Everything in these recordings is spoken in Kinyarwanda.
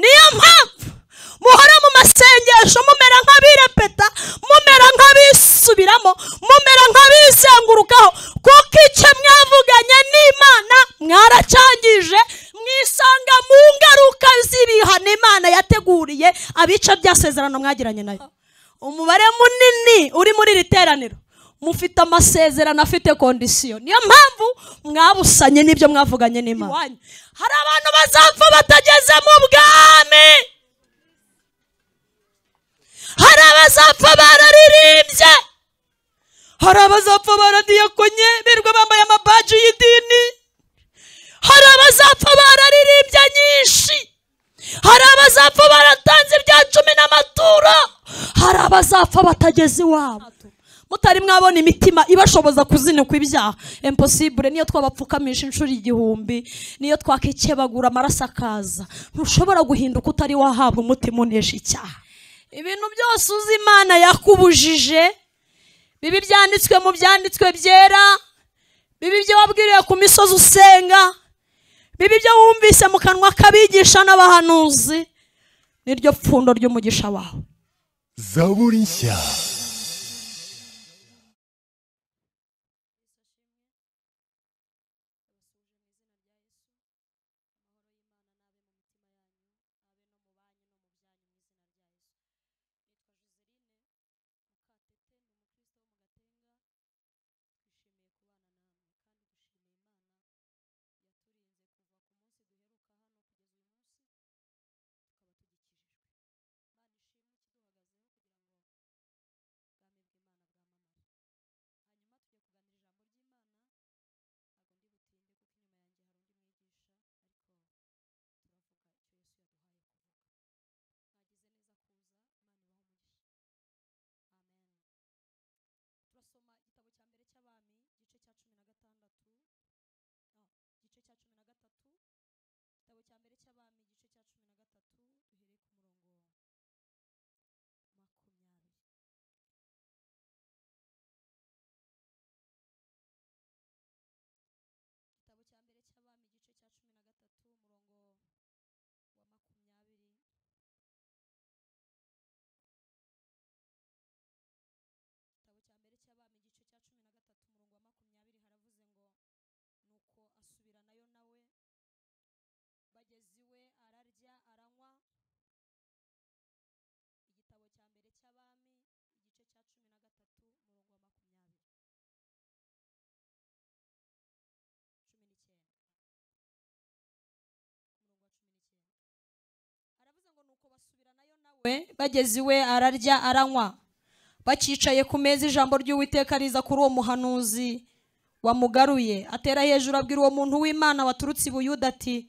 niyo mpamvu muhora mu masengesho mumera nk'abirepeta mumera nk'abisubiramo mumera nk'abizengurukaho kuko icyo mwavuganye n'imana mwaracyangije mwisanga mu ngaruka z'ibihano imana yateguriye abica byasezerano mwagiranye nayo umubare munini uri muri iri teraniro mufite amasezerano afite kondisiyo niyo mpamvu mwabusanye n'ibyo mwavuganye n'imana hari abantu bazapfa batageze mu bwami hari abazapfa bararirimbye hari abazapfa baradiyakonye birirwa bambaye amabaji y'idini hari abazapfa bararirimbye nyinshi hari abazapfa baratanze ibya cumi n'amaturo hari abazapfa batageze iwabo mutari mwabona imitima ibashoboza kuzinukwa ibyaha imposibure niyo twabapfukamisha inshuro igihumbi niyo twakikebagura amaraso akaza ntushobora guhinduka utari wahabwa umutima unesha icyaha ibintu byose uzi imana yakubujije bibi byanditswe mu byanditswe byera bibi ibyo wabwiriye ku misozi usenga bibi ibyo wumvise mu kanwa k'abigisha n'abahanuzi niryo pfundo ry'umugisha wawe zaburi nshya bageze iwe ararya aranywa bakicaye ku meza ijambo ry'uwiteka riza kuri uwo muhanuzi wamugaruye atera hejuru abwira uwo muntu w'imana waturutse i buyuda ati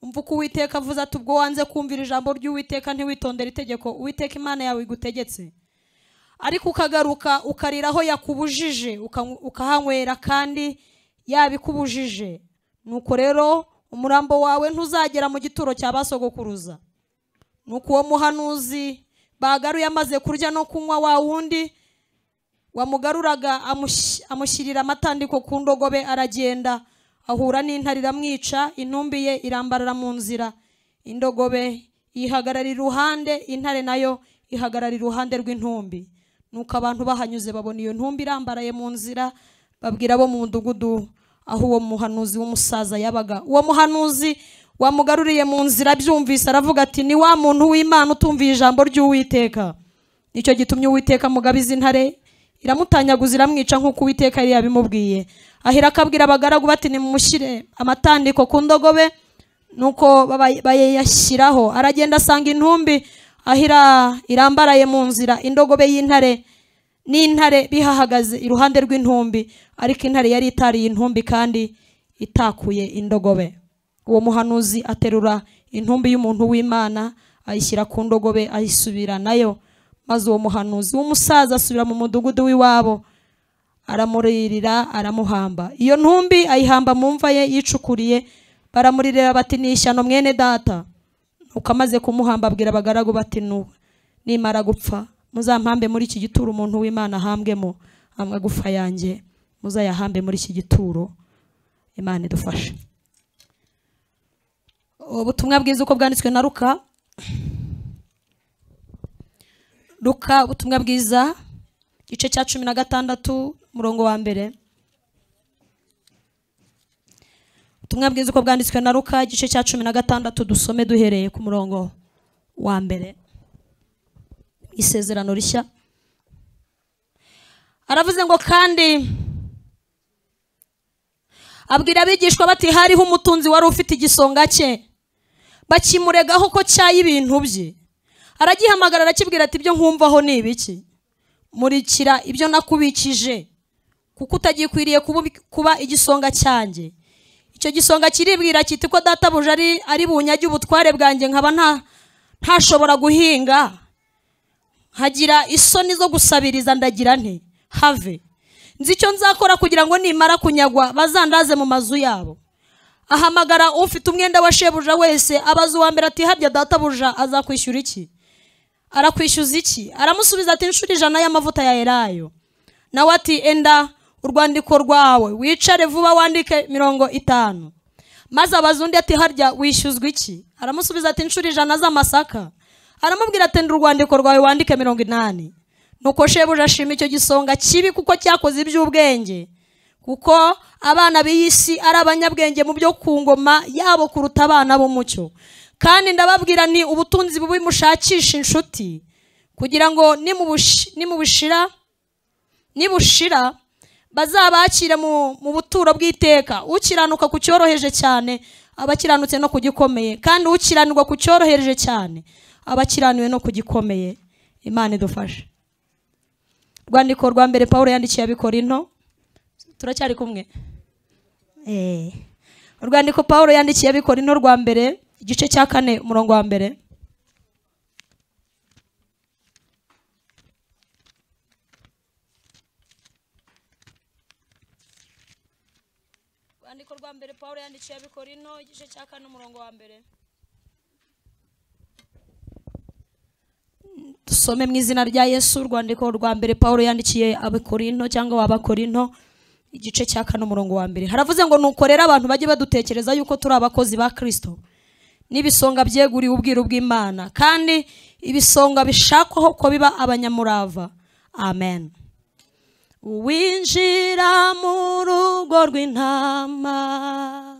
umva uko uwiteka avuze ati ubwo wanze kumvira ijambo ry'uwiteka ntiwitondere itegeko uwiteka imana yawe igutegetse ariko ukagaruka ukarira aho yakubujije ukahanywera kandi yabikubujije nuko rero umurambo wawe ntuzagera mu gituro cya basogokuruza nuko uwo muhanuzi bagaruye amaze kurya no kunywa wa wundi wamugaruraga amushyirira amatandiko ku ndogobe aragenda ahura n'intare iramwica intumbi ye irambarara mu nzira indogobe yihagarara iruhande intare nayo ihagarara iruhande rw'intumbi nuko abantu bahanyuze babona iyo ntumbi irambaraye mu nzira babwira abo mu mudugudu aho uwo muhanuzi w'umusaza yabaga uwo muhanuzi wamugaruriye mu nzira abyumvise aravuga ati ni wa muntu w'imana utumviye ijambo ry'uwiteka nicyo gitumye uwiteka mugabiza intare iramutanyaguza iramwica nk'uko uwiteka yari yabimubwiye ahera akabwira abagaragu bati nimumushyire amatandiko ku ndogobe nuko bayashyiraho aragenda asanga intumbi ahira irambaraye mu nzira indogobe y'intare n'intare bihahagaze iruhande rw'intumbi ariko intare yari itariye intumbi kandi itakuye indogobe uwo muhanuzi aterura intumbi y'umuntu w'imana ayishyira ku ndogobe ayisubira nayo maze uwo muhanuzi w'umusaza asubira mu mudugudu w'iwabo aramuririra aramuhamba iyo ntumbi ayihamba mu mva ye yicukuriye baramuririra bati ni ishyano mwene data nuko amaze kumuhamba abwira abagaragu bati nimara gupfa muzampambe muri iki gituro umuntu w'imana ahambwemo amagufa yanjye muzayahambe muri iki gituro imana idufashe ubutumwa bwiza uko bwanditswe na ruka ruka ubutumwa bwiza igice cya cumi na gatandatu umurongo wa mbere ubutumwa bwiza uko bwanditswe na ruka igice cya cumi na gatandatu dusome duhereye ku murongo wa mbere isezerano rishya aravuze ngo kandi abwira abigishwa bati hariho umutunzi wari ufite igisonga cye bakimuregaho ko cyaye ibintu bye aragihamagara arakibwira ati ibyo nkumvaho ni ibiki murikira ibyo nakubikije kuko utagikwiriye kubu- kuba igisonga cyanjye icyo gisonga kiribwira kiti ko databuja ari ari bunyage ubutware bwanjye nkaba nta ntashobora guhinga nkagira isoni zo gusabiriza ndagira nte have nzi icyo nzakora kugira ngo nimara kunyagwa bazandaze mu mazu yabo ahamagara ufite umwenda wa shebuja wese abaza uwa mbere ati harya databuja azakwishyura iki arakwishyuza iki aramusubiza ati inshuro ijana y'amavuta ya elayo nawe ati enda urwandiko rwawe wicare vuba wandike mirongo itanu maze abaza undi ati harya wishyuzwa iki aramusubiza ati inshuro ijana z'amasaka aramubwira ati enda urwandiko rwawe wandike mirongo inani nuko shebuja ashima icyo gisonga kibi kuko cyakoze iby'ubwenge kuko abana b'iy'isi ari abanyabwenge mu byo ku ngoma yabo kuruta abana b'umucyo kandi ndababwira ni ubutunzi bubi mushakisha inshuti kugira ngo nimubushi- nimubushira nibushira bazabakire mu mu buturo bw'iteka ukiranuka ku cyoroheje cyane abakiranutse no ku gikomeye kandi ukiranirwa ku cyoroheje cyane abakiraniwe no ku gikomeye imana idufashe rwandiko rwa mbere paul yandikiye abikorino turacyari kumwe Eh. urwandiko paul yandikiye abikorino rwa mbere igice cya kane umurongo wa mbere urwandiko rwa mbere paul yandikiye abikorino igice cya kane umurongo wa mbere dusome mu izina rya yesu urwandiko rwa mbere paul yandikiye abakorinto cyangwa abakorinto igice cya kane umurongo wa mbere haravuze ngo nuko rero abantu bajye badutekereza yuko turi abakozi ba kristo n'ibisonga byeguriwe ubwiru bw'imana kandi ibisonga bishakwaho ko biba abanyamurava amen winjira mu rugo rw'intama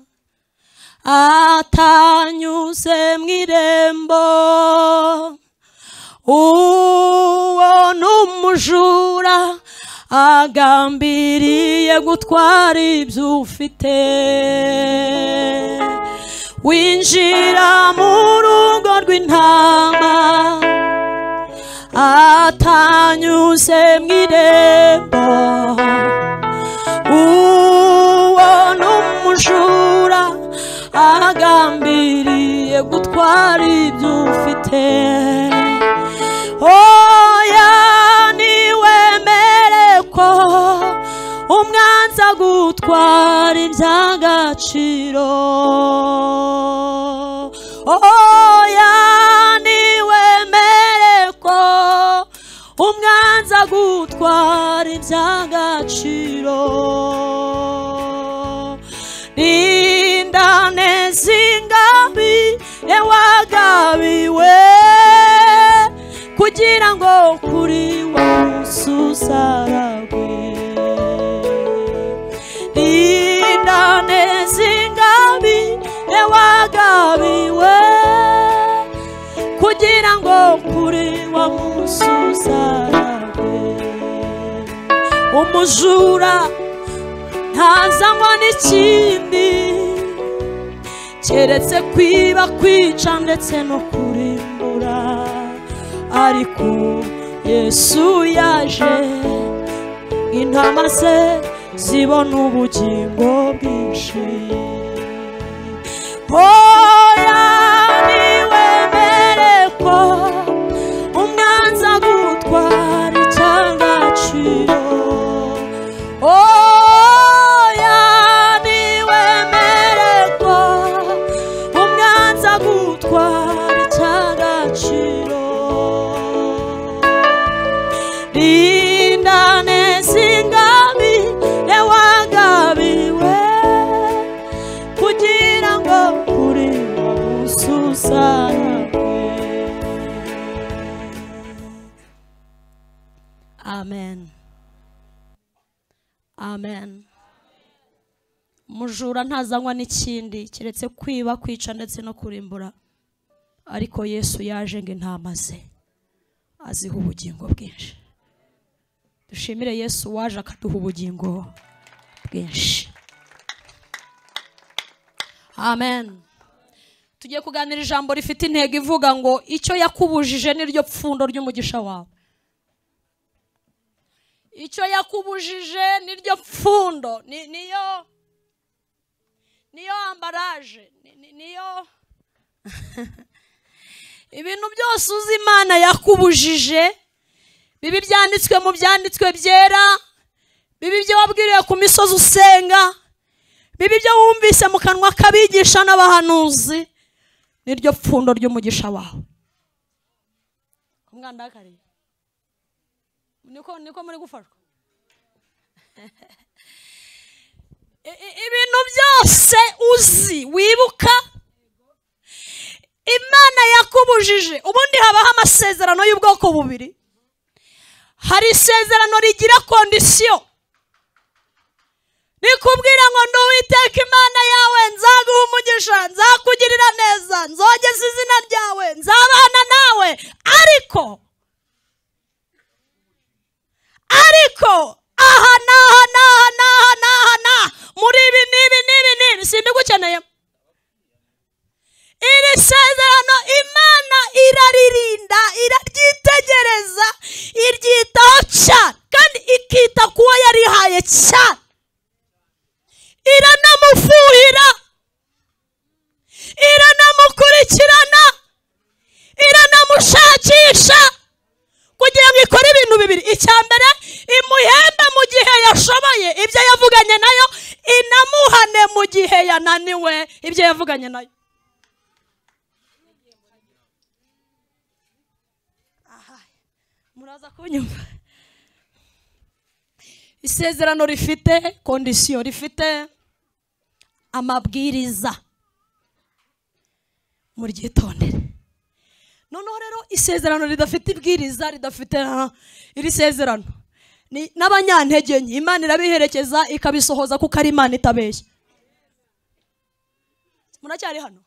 atanyuze mu irembo uwo ni umujura agambiriye gutwara ibyo ufite winjira mu rugo rw'intama atanyuze mu irembo uwo ni umujura agambiriye gutwara ibyo ufite oya niwemere ko umwanza gutwara iby'agaciro oya niwemere ko umwanza gutwara iby'agaciro nindane z'ingabire wagabiwe kugira ngo kuri wa munsi usaragwe indane z'ingabi wagabiwe kugira ngo kuri wa munsi usaragwe umujura ntazanywa n'ikindi keretse kwiba kwica ndetse no kurimbura ariko yesu yaje intama ze zibona ubugingo bwinshi oya niwemere ko umwanza gutwara icy'agaciro oya niwemere ko umwanza gutwara icy'agaciro rindane z'ingabire wagabiwe amen amen mujura ntazanywa n'ikindi keretse kwiba kwica ndetse no kurimbura ariko yesu yaje ngo intama ze aziha ubugingo bwinshi dushimire yesu waje akaduha ubugingo bwinshi amen tugiye kuganira ijambo rifite intego ivuga ngo icyo yakubujije niryo pfundo ry'umugisha wawe icyo yakubujije niryo pfundo ni- niyo niyo ambaraje ni- ni- niyo ibintu byose uzi imana yakubujije bibi byanditswe mu byanditswe byera bibi ibyo wabwiriwe ku misozi usenga bibi ibyo wumvise mu kanwa k'abigisha n'abahanuzi niryo pfundo ry'umugisha wawe umwana ndakariye niko niko muri gufashwa I- i- ibintu byose uzi wibuka imana yakubujije ubundi habaho amasezerano y'ubwoko bubiri hari isezerano rigira kondisiyo rikubwira ngo ndi uwiteka imana yawe nzaguha umugisha nzakugirira neza nzogeza izina ryawe nzabana nawe ariko ariko aha n'aha n'aha n'aha n'aha n'aha muri ibi n'ibi n'ibi n'ibi simbigukeneye iri sezerano imana iraririnda iraryitegereza iryitaho cyane kandi ikita ku wo yarihaye cyane iranamufuhira iranamukurikirana iranamushakisha kugira ngo ikore ibintu bibiri icya mbere imuhembe mu gihe yashoboye ibyo yavuganye nayo inamuhane mu gihe yananiwe ibyo yavuganye nayo Aha, muraza kunyumva isezerano rifite kondisiyo rifite amabwiriza muryitondere noneho rero isezerano ridafite ibwiriza ridafite ah, iri sezerano ni- n'abanyantege nke imana irabiherekeza ikabisohoza kuko ari imana itabeshya muracyari hano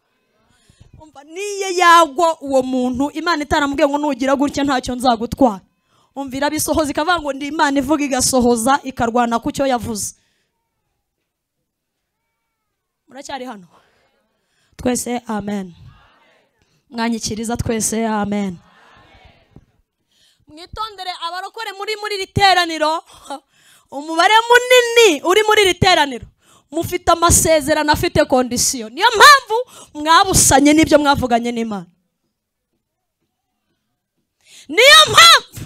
umva niyo yagwa uwo muntu imana itaramubwiye ngo nugira gutya ntacyo nzagutwara umva irabisohoza ikavuga ngo ndi imana ivuga igasohoza ikarwana ku cyo yavuze muracyari hano twese amen mwanyikiriza twese amen mwitondere abarokore muri muri iri teraniro umubare munini uri muri iri teraniro mufite amasezerano afite kondisiyo niyo mpamvu mwabusanye n'ibyo mwavuganye n'imana niyo mpamvu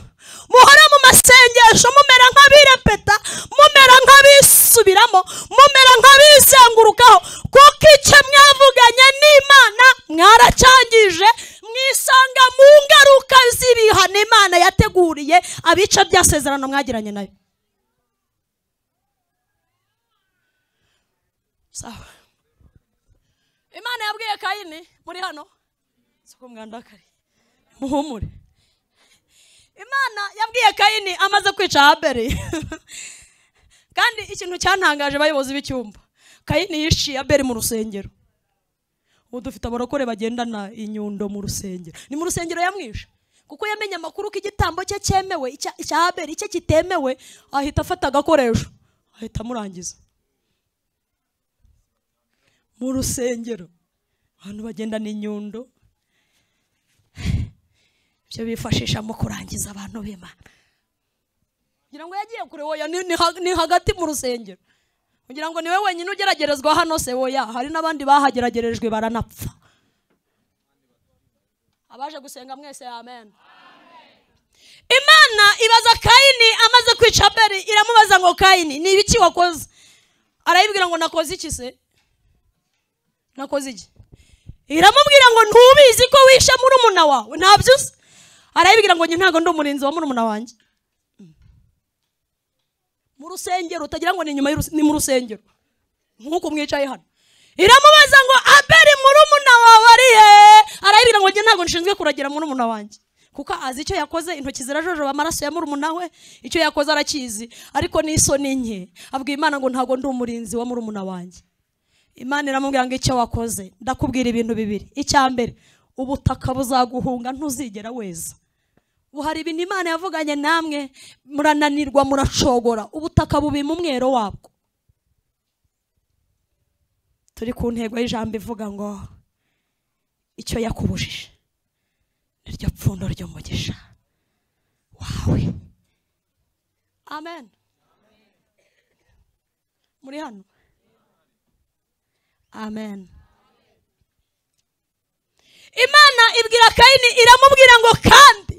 muhora mu masengesho mumera nk'abirepeta mumera nk'abisubiramo mumera nk'abizengurukaho kuko icyo mwavuganye n'imana mwaracyangije mwisanga mu ngaruka z'ibihano imana yateguriye abica byasezerano mwagiranye nayo sawa imana yabwiye kayini muri hano si kumwandakari muhumure imana yabwiye kayini amaze kwica haberi kandi ikintu cyantangaje abayobozi b'icyumba kayini yishiye haberi mu rusengero ubu dufite abarokore bagendana inyundo mu rusengero ni mu rusengero yamwishe kuko yamenye amakuru ko igitambo cye cyemewe icya- icya haberi icye kitemewe ahita afata agakoresho ahita amurangiza mu rusengero abantu bagendana inyundo ibyo bifashisha mu kurangiza abantu b'imana kugira ngo yagiye kure woya ni, ni, ha- ni hagati mu rusengero kugira ngo niwe wenyine ugeragerezwa hano se woya hari n'abandi bahageragerejwe baranapfa abaje gusenga mwese amen imana ibaza kayini amaze kwica abeli iramubaza ngo kayini ni ibiki wakoze arayibwira ngo nakoze iki se nakoze iki iramubwira ngo ntubizi ko wishe murumuna wawe ntabyo uzi arayibwira ngo njye ntabwo ndi umurinzi wa murumuna wanjye mu rusengero utagira ngo ni inyuma y'urus- ni mu rusengero nk'uko mwicaye hano iramubaza ngo aberi murumuna wawe ari he arayibwira ngo njye ntabwo nshinzwe kuragira murumuna wanjye kuko azi icyo yakoze intoki zirajojoba amaraso ya murumuna we icyo yakoze arakizi ariko n'isoni nke abwira imana ngo ntabwo ndi umurinzi wa murumuna wanjye imana iramubwira ngo icyo wakoze ndakubwira ibintu bibiri icya mbere ubutaka buzaguhunga ntuzigera weza ubu hari ibintu imana yavuganye namwe murananirwa muracogora ubutaka bubima umwero wabwo turi ku ntego y'ijambo ivuga ngo icyo yakubujije niryo pfundo ry'umugisha wawe amen muri hano amen imana ibwira kayini iramubwira ngo kandi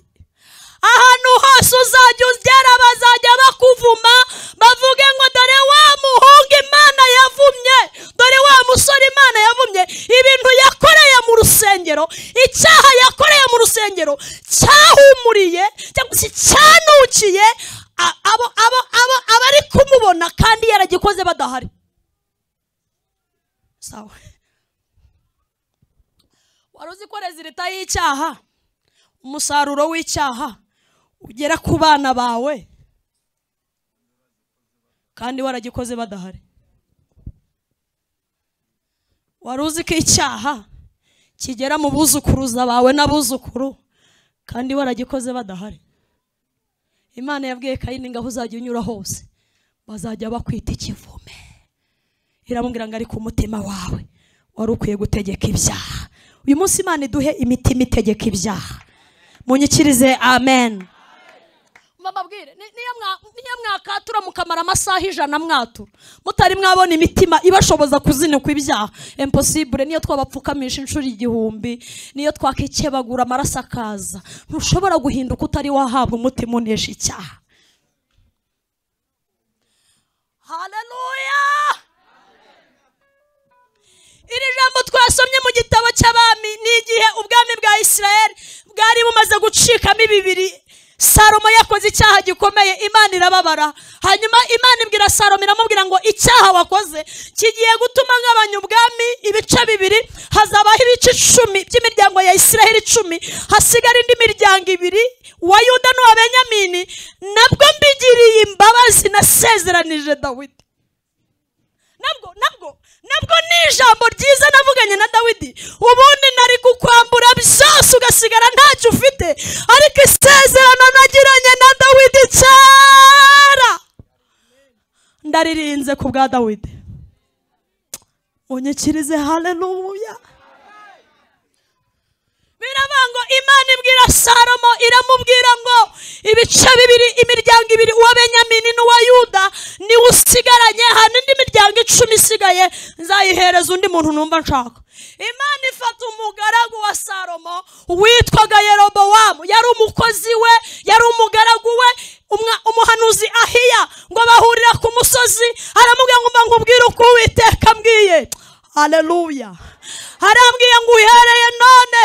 ahantu hose uzajya ugera bazajya bakuvuma bavuge ngo dore wa muhungu imana yavumye dore wa musore imana yavumye ibintu yakoreye mu rusengero icyaha yakoreye mu rusengero cyahumuriye cyangwa se cyanukiye a- abo abo abo abari kumubona kandi yaragikoze badahari sawa wari uzi ko rezilita y'icyaha umusaruro w'icyaha ugera ku bana bawe kandi waragikoze badahari wari uzi ko icyaha kigera mu buzukuruza bawe n'abuzukuru kandi waragikoze badahari imana yabwiye kayini ngaho uzajya unyura hose bazajya bakwita ikivume iramubwira ngo ari ku mutima wawe wari ukwiye gutegeka ibyaha uyu munsi imana iduhe imitima itegeka ibyaha munyikirize amen mababwire niyo mwakatura mukamara amasaha ijana mwatura mutari mwabona imitima ibashoboza kuzinukwa ibyaha imposibure niyo twabapfukamisha inshuro igihumbi niyo twakikebagura amaraso akaza ntushobora guhinduka utari wahabwa umutima unesha icyaha haleluya iri jambo twasomye mu gitabo cy'abami ni igihe ubwami bwa isirayeli bwari bumaze gucikamo ibibiri salomo yakoze icyaha gikomeye imana irababara hanyuma imana ibwira salomo iramubwira ngo icyaha wakoze kigiye gutuma ngabanya ubwami ibice bibiri hazabaho ibice icumi by'imiryango ya isirayeli icumi hasigara indi miryango ibiri uwa yuda n'uwa benyamini nabwo mbigiriye imbabazi nasezeranije dawidi nabwo nabwo nabwo ni ijambo ryiza navuganye na dawidi ubundi nari kukwambura byose ugasigara ntacyo ufite ariko isezerano nagiranye na dawidi kera ndaririnze ku bwa dawidi unyikirize haleluya biravuga ngo imana ibwira salomo iramubwira ngo ibice bibiri imiryango ibiri uwa benyamini n'uwa yuda niwe usigaranye hari indi miryango icumi isigaye nzayihereza undi muntu numva nshaka imana ifata umugaragu wa salomo witwaga yerobowamu yari umukozi we yari umugaragu we umwa- umuhanuzi ahiya ngo bahurira ku musozi aramubwira ngo mba nkubwire uko uwiteka ambwiye haleluya harambwiye ngo uhereye none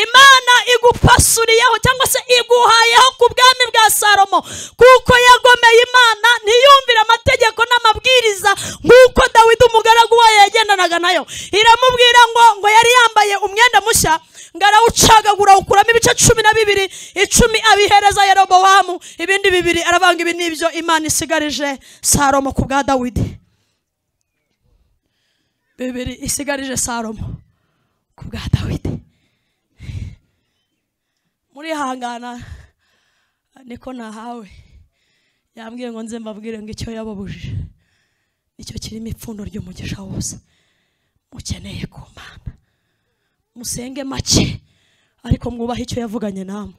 imana igupasuriyeho cyangwa se iguhayeho ku bwami bwa salomo kuko yagomeye imana ntiyumvire amategeko n'amabwiriza nk'uko dawidi umugaragu wayo yagendanaga nayo iramubwira ngo ngo yari yambaye umwenda mushya ngo arawucagagura awukuramo ibice cumi na bibiri icumi abihereza yerobowamu ibindi bibiri aravanga ibi nibyo imana isigarije salomo ku bwa dawidi bibiri isigarije salomo ku bwa dawidi murihangana niko nahawe yambwiye ngo nze mbabwire ngo icyo yababujije nicyo kirimo ipfundo ry'umugisha wose mukeneye ku mana musenge make ariko mwubahe icyo yavuganye namwe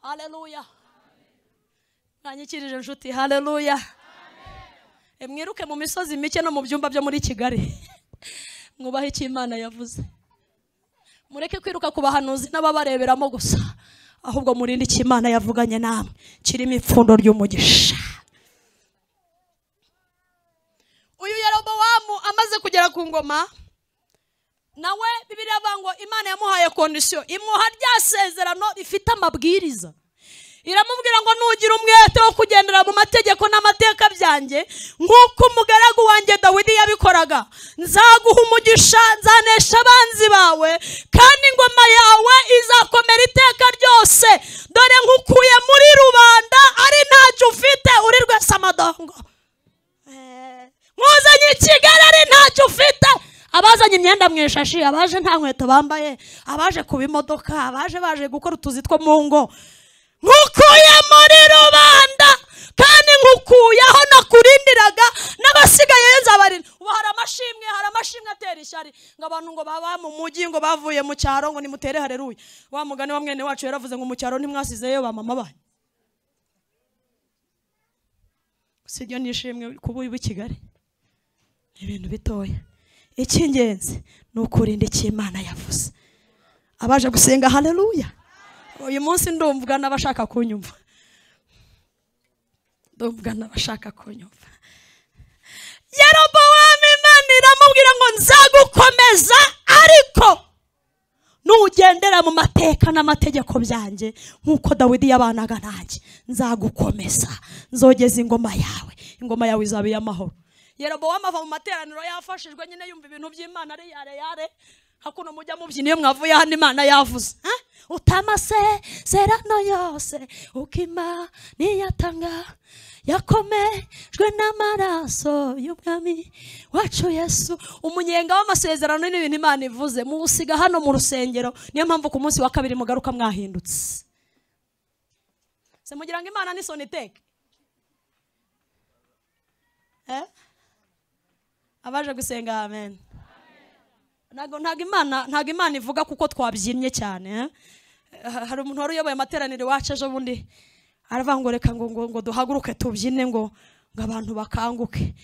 haleluya mwanyikirije inshuti haleluya E, mwiruke mu misozi mike no mu byumba byo muri kigali mwubahe icyo imana yavuze mureke kwiruka ku bahanuzi n'ababareberamo gusa ahubwo murinde icyo imana yavuganye namwe kirimo ipfundo ry'umugisha uyu yerobowamu amaze kugera ku ngoma nawe bibiriya avuga ngo imana yamuhaye kondisiyo imuha rya sezerano rifite amabwiriza iramubwira ngo nugira umwete wo kugendera mu mategeko n'amateka byanjye nk'uko umugaragu wanjye dawidi yabikoraga nzaguha umugisha nzanesha abanzi bawe kandi ingoma yawe izakomera iteka amashashi abaje nta nkweto bambaye abaje kuba imodoka abaje baje gukora utuzi two mu ngo nkukuye muri rubanda kandi nkukuye aho nakurindiraga n'abasigaye nzabarinda ubu hari amashimwe hari amashimwe atera ishyari ngo abantu ngo baba mu mujyi ngo bavuye mu cyaro ngo nimutere hareruye wa mugani wa mwene wacu yaravuze ngo mu cyaro ntimwasizeyo ba mama banyu si ryo nishimwe kuba uri i kigali ni ibintu bitoya icy'ingenzi ni ukurinda icyo imana yavuze abaje gusenga haleluya uyu munsi ndumvwa n'abashaka kunyumva ndumvwa n'abashaka kunyumva yerobowamu imana iramubwira ngo nzagukomeza ariko nugendera mu mateka n'amategeko byanjye nk'uko dawidi yabanaga nanjye nzagukomeza nzogeza ingoma yawe ingoma yawe izaba iy'amahoro yerobowamu ava mu materaniro yafashijwe nyine yumva ibintu by'imana ari yare yare hakuno mujya mubyina iyo mwavuye hano imana yavuze Eh? utama se serano yose ukima niyatanga yakomejwe n'amaraso y'umwami wacu yesu umunyenga w'amasezerano ni ibintu imana ivuze muwusiga hano mu rusengero niyo mpamvu ku munsi wa kabiri mugaruka mwahindutse se mugira ngo imana ni soniteke Eh? abaje gusenga amen ntago ntago imana ntago imana ivuga kuko twabyinnye cyane eh? Ha- hari umuntu wari uyoboye amateraniro iwacu ejo bundi aravuga ngo reka ngo ngo ngo duhaguruke tubyine ngo ngo abantu bakanguke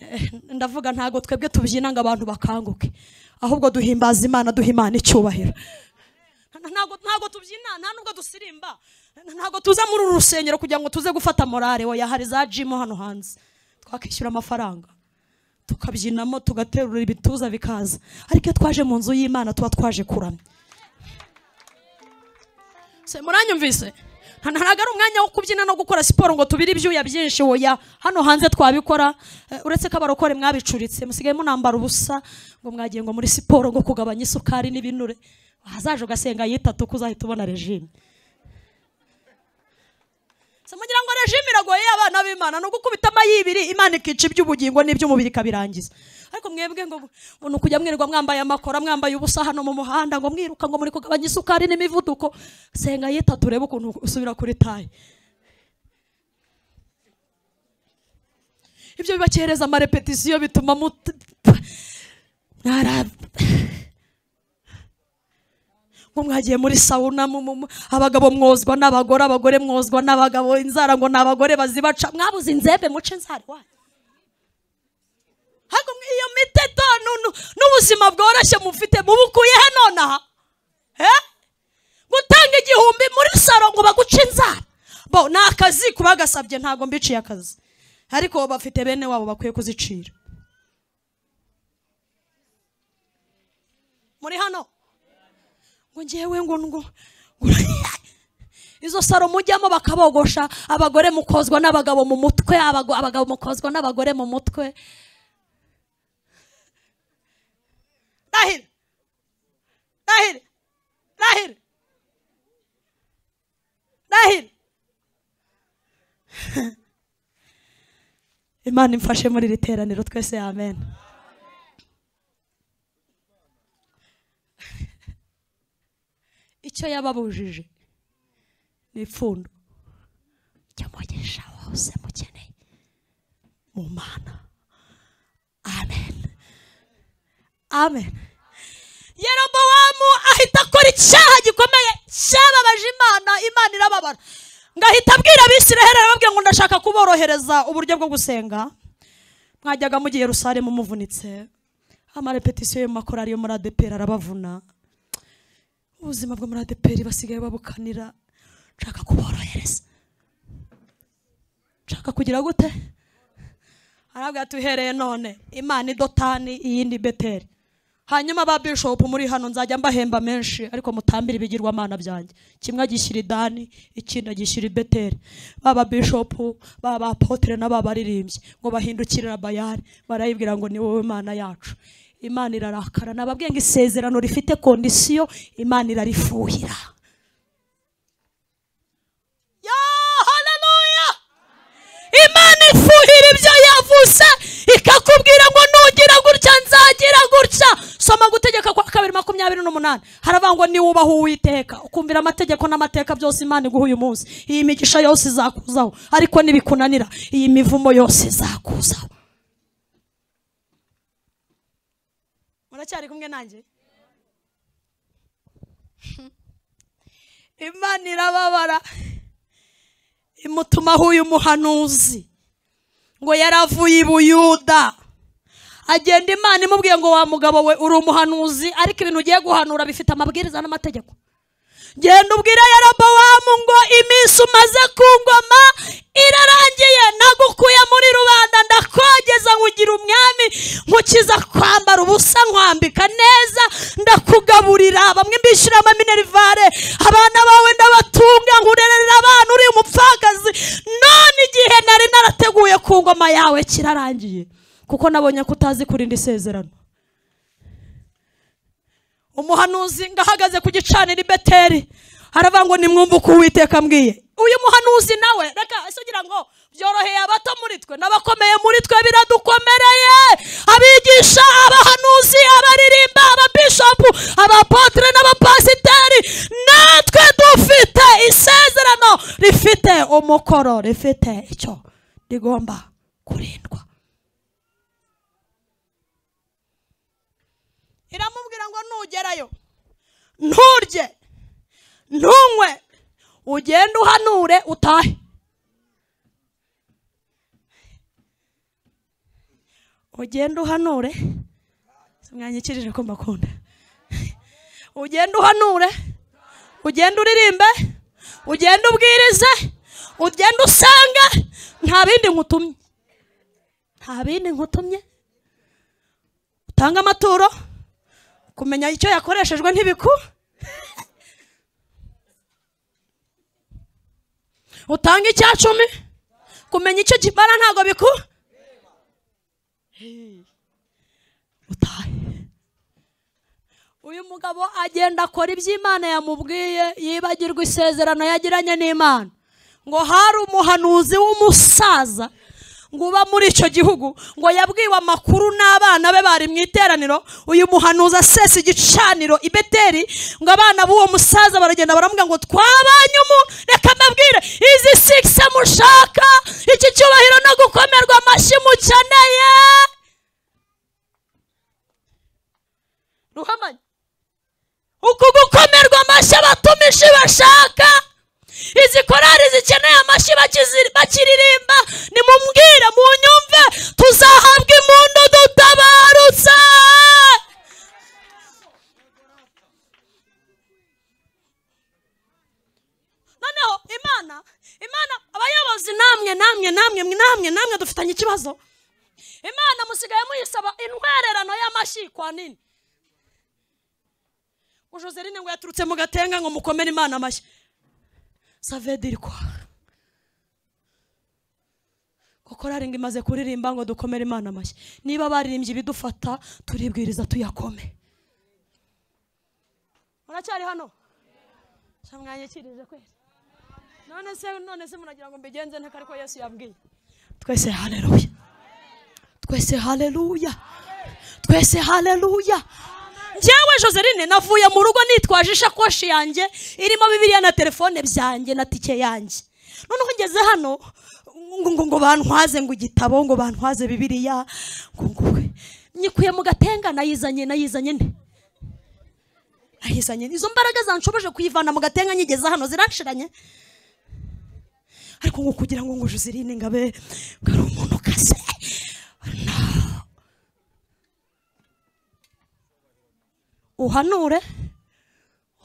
Eh, ndavuga ntago twebwe tubyina ngo abantu bakanguke ahubwo duhimbaza imana duha imana icyubahiro Nta- ntago ntago tubyina nta nubwo dusirimba Nta- ntago tuza muri uru rusengero kugira ngo tuze gufata morale oya hari za jimu hano hanze twakishyura amafaranga tukabyinamo tugaterura ibituza bikaza ariko iyo twaje mu nzu y'imana tuba twaje kuramya se muranyumvise Nta- ntabwo ari umwanya wo kubyina no gukora siporo ngo tubire ibyuya byinshi oya hano hanze twabikora eh, uretse ko abarokore mwabicuritse musigaye munambara ubusa ngo mwagiye ngo muri siporo ngo kugabanya isukari n'ibinure wahazaje ugasenga yitatu ko uzahita ubona regime se mugira ngo regime iragoye abana b'imana ni ugukubita amayibiri imana ikica iby'ubugingo n'iby'umubiri ikabirangiza ariko mwebwe ngo ngo ni ukujya mwirirwa mwambaye amakora mwambaye ubusa hano mu muhanda ngo mwiruka ngo muri kugabanya isukari n'imivuduko senga yitatu urebe ukuntu usubira kuri tayi ibyo bibakereza amarepetisiyo bituma mut- mwara ngo mwagiye muri sawuna mu- mu- mu- abagabo mwozwa n'abagore abagore mwozwa n'abagabo inzara ngo ni abagore bazibaca mwabuze inzembe muce inzara iwanyu ariko mwe iyo miteto nu- nu- n'ubuzima bworoshye mufite mubukuye he nonaha Eh? gutanga igihumbi muri saro ngo baguce inzara bo ni akazi kubagasabye ntabwo mbiciye akazi ariko bafite bene wabo bakwiye kuzicira muri hano ngo ngewe ngo ngo ngo- izo saro mujyamo bakabogosha abagore mukozwa n'abagabo mu mutwe abago- abagabo mukozwa n'abagore mu mutwe rahira rahira rahira rahira imana imfashe muri iri teraniro twese amen icyo yababujije ni ipfundo ry'umugisha wose mukeneye mu mana amen amen yerobowamu ahita akora icyaha gikomeye cyababaje imana imana irababara ngo ahita abwira abisiraheli arababwira ngo ndashaka kuborohereza uburyo bwo gusenga mwajyaga mugiye rusare muvunitse amarepetisiyo y'amakorari yo muri adeperi arabavuna ubuzima bwo muri adeperi basigaye babukanira nshaka kuborohereza nshaka kugira gute arabwira ati uhereye none imana idotani iyindi beteri hanyuma ba bishopu muri hano nzajya mbahemba menshi ariko mutambire ibigirwamana byanjye kimwe agishyira idani ikindi agishyira ibeteri baba bishopu baba apotere n'ababaririmbyi ngo bahindukirira bayari barayibwira ngo ni wowe mana yacu imana irarakara nababwiye ngo isezerano rifite kondisiyo imana irarifuhira ya haleluya imana ifuhira ibyo yavuze ikakubwira ngo nujya nzagira gutya nzagira gutya soma gutegeka kwa kabiri makumyabiri n'umunani haravangwa niwubaha uwiteka ukumvira amategeko n'amateka byose imana iguha uyu munsi iyi migisha yose izakuzaho ariko nibikunanira iyi mivumo yose izakuzaho muracyari kumwe nanjye imana irababara imutumaho uyu muhanuzi ngo yaravuye i buyuda agenda imana imubwiye ngo wa mugabo we uri umuhanuzi ariko ibintu ugiye guhanura bifite amabwiriza n'amategeko genda ubwire yarabowamu ngo iminsi umaze ku ngoma irarangiye nagukuye muri rubanda ndakogeza nkugira umwami nkukiza kwambara ubusa nkwambika neza ndakugaburira bamwe mbishyiramo minerivare abana bawe ndabatunga nkurerera abana uri umupfakazi none igihe nari narateguye ku ngoma yawe kirarangiye kuko nabonye ko utazi kurinda isezerano umuhanuzi ngahagaze ku gicaniro i beteri haravuga ngo nimwumve uko uwiteka ambwiye uyu muhanuzi nawe reka ese ugira ngo byoroheye abato muri twe n'abakomeye muri twe biradukomereye abigisha abahanuzi abaririmba ababishopu abapotire n'abapasiteri natwe dufite isezerano rifite umukoro rifite icyo rigomba kurindwa iramubwira ngo nugerayo nturye ntunywe ugende uhanure utahe ugende uhanure mwanyikirije ko mbakunda ugende uhanure ugende uririmbe ugende ubwirize ugende usanga nta bindi nkutumye nta bindi nkutumye utanga amaturo kumenya icyo yakoreshejwe ntibiku utanga icyacumi kumenya icyo kimara ntabwo biku utahe uyu mugabo agenda akora ibyo Imana yamubwiye yibagirwa isezerano yagiranye n'imana ngo hari umuhanuzi w'umusaza ngo uba muri icyo gihugu ngo yabwiwe amakuru n'abana be bari mu iteraniro uyu muhanuzi asesa igicaniro i beteri ngo abana b'uwo musaza baragenda baramubwira ngo twabanye umu reka mbabwire izi sikisi mushaka iki cyubahiro no gukomerwa amashyi mukeneye ruhamanya uku gukomerwa amashyi abatumishi bashaka izi korari zikeneye amashyi bakizi- bakiririmba nimumubwire munyumve tuzahabwa impundu dutabarutse noneho imana imana abayobozi namwe namwe namwe namwe namwe dufitanye ikibazo imana musigaye muyisaba intwererano y'amashyi kwa nini ujuzeline ngo yaturutse mu gatenga ngo mukomere imana amashyi ça veut dire quoi korari ngo imaze kuririmba ngo dukomere imana amashyi niba baririmbye ibidufata turibwiriza tuyakome muracyari hano Se mwanyikirije kweli none se none se muragira ngo mbigenze nte ariko yesu yabwiye twese haleluya twese haleluya twese haleluya njyewe joseline navuye mu rugo nitwaje ishakoshi yanjye irimo bibiliya na telefone byanjye na tike yanjye noneho ngeze hano ngo- ngo- ngo bantwaze ngo igitabo ngo bantwaze bibiliya ngo ngo- nyikuye mu gatenga nayizanye nayizanye nde nayizanye nde? izo mbaraga zanshoboje kuyivana mu gatenga nyigeze hano ziranshiranye ariko ngo kugira ngo ngo joseline ngabe ngo ari umuntu kaze uhanure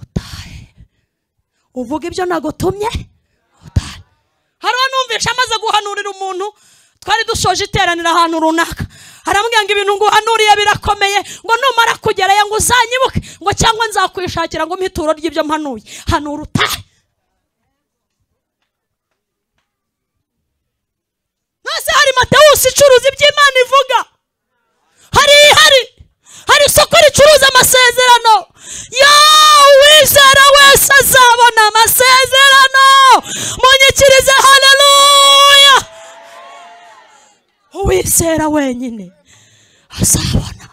utahe uvuga ibyo nagutumye utahe hari uwanumvisha amaze guhanurira umuntu twari dusoje iteranira ahantu runaka haramubwira ngo ibintu nguhanuriye birakomeye ngo numara kugerayo ngo uzanyibuke ngo cyangwa nzakwishakira ngo mpe ituro ry'ibyo mpanuye hanura utahe nase hari matewusi icuruza iby'imana ivuga hari ihari hari isoko ricuruza amasezerano yooo uwizera wese azabona amasezerano munyikirize haleluya uwizera wenyine azabona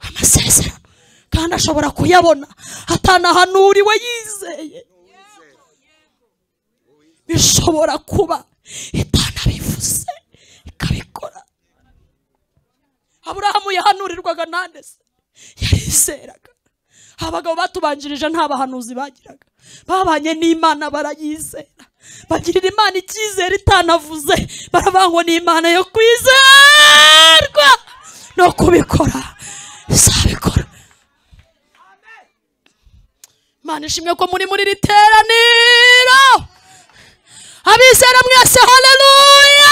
amasezerano kandi ashobora kuyabona atanahanuriwe yizeye bishobora kuba itanabivuze ikabikora aburahamu yahanurirwaga nande se yarizeraga abagabo batubanjirije nta bahanuzi bagiraga babanye n'imana barayizera bagirira imana icyizere itanavuze baravuga ngo ni imana yo kwizerwa no kubikora izabikora imana ishimwe ko muri muri iri teraniro abizera mwese haleluya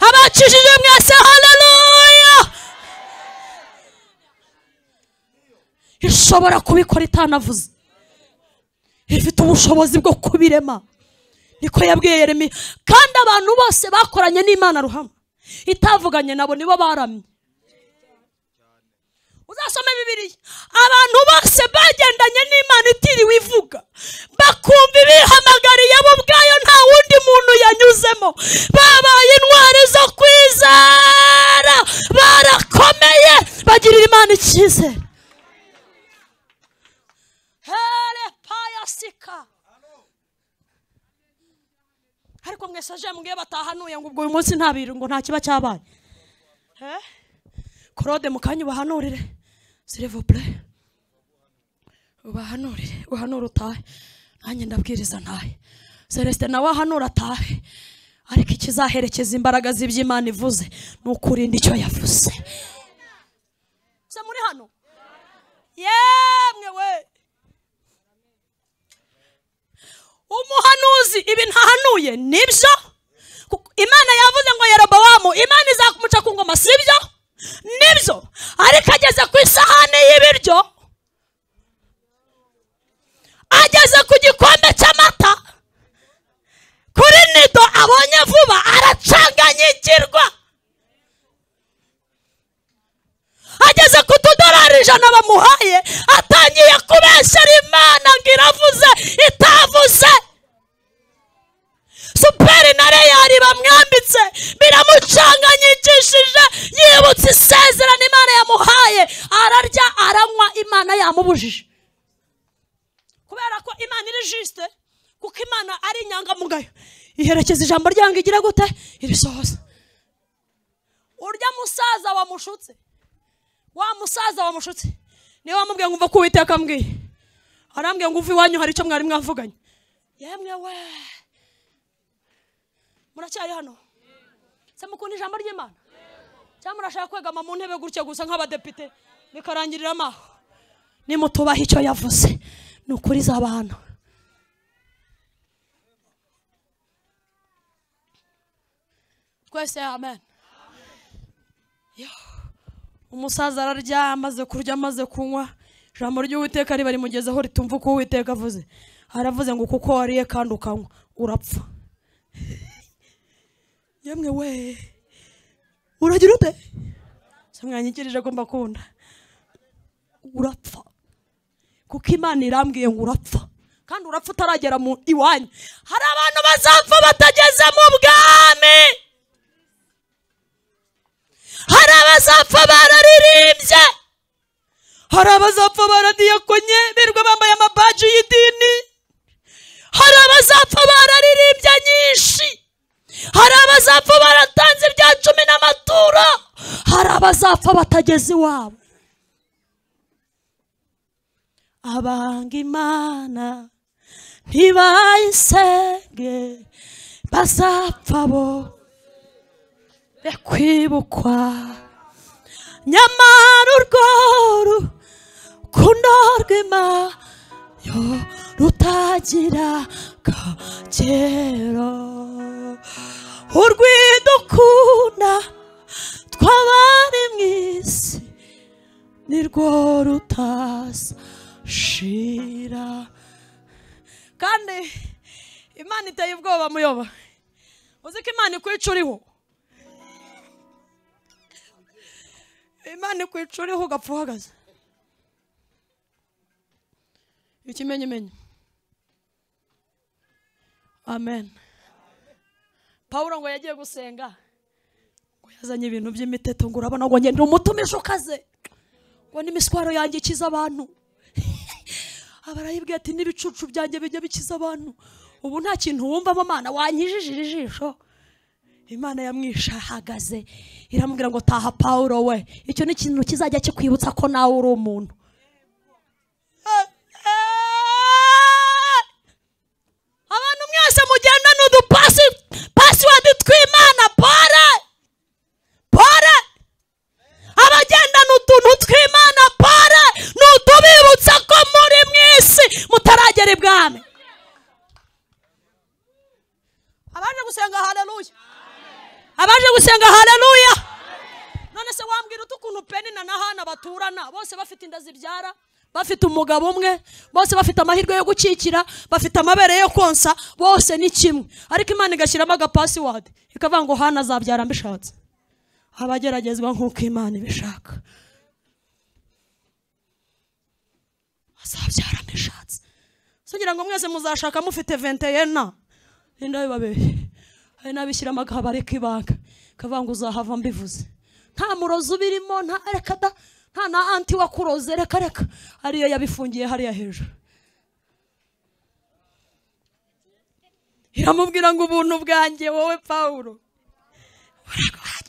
abakijije mwese haleluya ishobora kubikora itanavuze ifite ubushobozi bwo kubirema niko yabwiye yeremi kandi abantu bose bakoranye n'imana ruhame itavuganye nabo nibo baramye uzasome bibiliya abantu bose bagendanye n'imana itiriwe ivuga bakumva ibihamagariye bo ubwayo nta wundi muntu yanyuzemo babaye intwari zo kwizera barakomeye bagirira imana icyizere hele payasika ariko mwese aje mbwiye batahanuye ngo ubwo uyu munsi nta birungo nta kiba cyabaye Eh? korode mu kanya ubahanurire silivopure ubahanurire uhanura utahe nanjye ndabwiriza ntahe celestin nawe ahanura atahe ariko ikizaherekeza imbaraga z'iby'imana ivuze ni ukurinda icyo yavuze se muri hano yemwe we umuhanuzi ibi ntahanuye nibyo Kuko imana yavuze ngo yerobowamu imana izakumuca ku ngoma sibyo nibyo ariko ageze ku isahani y'ibiryo ageze ku gikombe cy'amata kuri nido abonye vuba aracanganyikirwa ageze ku tudolari ijana bamuhaye atangiye kubeshyera imana ngo iravuze itavuze superi na reyari bamwambitse biramucanganyikishije yibutse isezerano imana yamuhaye ararya aranywa imana yamubujije kubera ko imana iri jisite kuko imana ari inyangamugayo iherekeza ijambo ryayo ngo igire gute irisohoza urya musaza wamushutse wa musaza wamushutse niwe wamubwiye ngo umva ko uwiteka ambwiye arambwiye ngo uve iwanyu hari icyo mwari mwavuganye yemwe we muracyari hano se mukunda ijambo ry'imana cyangwa murashaka kwegama mu ntebe gutya gusa nk'abadepite bikarangirira amaho nimutubaha icyo yavuze ni ukuri izaba hano twese amen Yo. umusaza ararya amaze kurya amaze kunywa ijambo ry'uwiteka ribarimugezeho ritumva uko uwiteka avuze aravuze ngo kuko wariye kandi ukanywa urapfa yemwe we uragira ute se mwanyikirije ko mbakunda urapfa kuko imana irambwiye ngo urapfa kandi urapfa utaragera mu iwanyu hari abantu bazapfa batageze mu bwami hari abazapfa bararirimbye hari abazapfa baradiyakonye birirwa bambaye amabaji y'idini hari abazapfa bararirimbye nyinshi hari abazapfa baratanze ibya cumi n'amaturo hari abazapfa batageze iwabo abanga imana ntibayisenge bazapfa bo be kwibukwa nyamara urwo rukundo rw'imana rutagira akagero urwidukunda twabari mu isi nirwo rutashira kandi imana iteye ubwoba muyoba uzi ko imana ikwica uriho imana ikwica uriho ugapfa uhagaze ikimenyimenyi amen pawulo ngo yagiye gusenga ngo yazanye ibintu by'imiteto ngo urabona ngo ngenda umutumisha ukaze ngo n'imiswaro yanjye ikiza abantu aba arayibwiye ati n'ibicucu byanjye bijya bikiza abantu ubu nta kintu wumvamo mana wankijijira ijisho imana yamwishahagaze iramubwira ngo taha pawulo we icyo ni ikintu kizajya kikwibutsa ko nawe uri umuntu abantu mwese mugenda ni udupasi pasiwadi tw'imana pore pore abagendana utuntu tw'imana pore ni utubibutsa ko muri mu isi mutaragera ibwami abaje gusenga haleluya abaje gusenga haleluya none se wambwira utu ukuntu peni na nahana baturana bose bafite inda zibyara bafite umugabo umwe bose bafite amahirwe yo gukikira bafite amabere yo konsa bose ni kimwe ariko imana igashyiramo agapasiwadi ikavuga ngo hana azabyara mbishatse abageragezwa nk'uko imana ibishaka azabyara mbishatse sugira ngo mwese muzashaka mufite venteyena inda babiri hari n'abishyiramo akabare k'ibanga kavuga ngo uzahava mbivuze nta murozi ubirimo nta reka da nta na anti wakuroze reka reka ariyo yabifungiye hariya hejuru iramubwira ngo ubuntu bwanjye wowe pawulo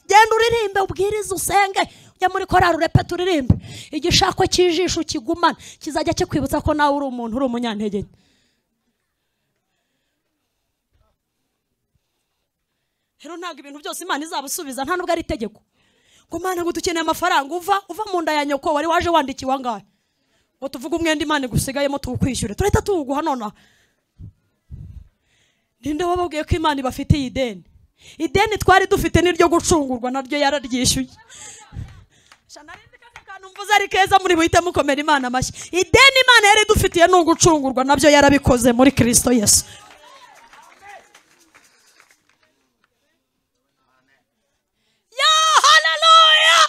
genda uririmbe ubwirize usenge ujya muri korari urepeta uririmbe igishako cy'ijisho kigumana kizajya kikwibutsa ko nawe uri umuntu uri umunyantege nke rero ntabwo ibintu byose imana izabusubiza nta nubwo ari itegeko ngo mana ngo dukeneye amafaranga uva uva mu nda ya nyoko wari waje wandikiwe angahe ngo tuvuge umwenda imana igusigayemo tuwukwishyure turahita tuwuguha nonaha ninde wababwiye ko imana ibafitiye ideni ideni twari dufite n'iryo gucungurwa naryo yararyishyuye Sha narindi kaka kantu mvuze ari keza muri buhite mukomera imana amashyi ideni imana yari idufitiye ni ugucungurwa nabyo yarabikoze muri kirisito yesu ya haleluya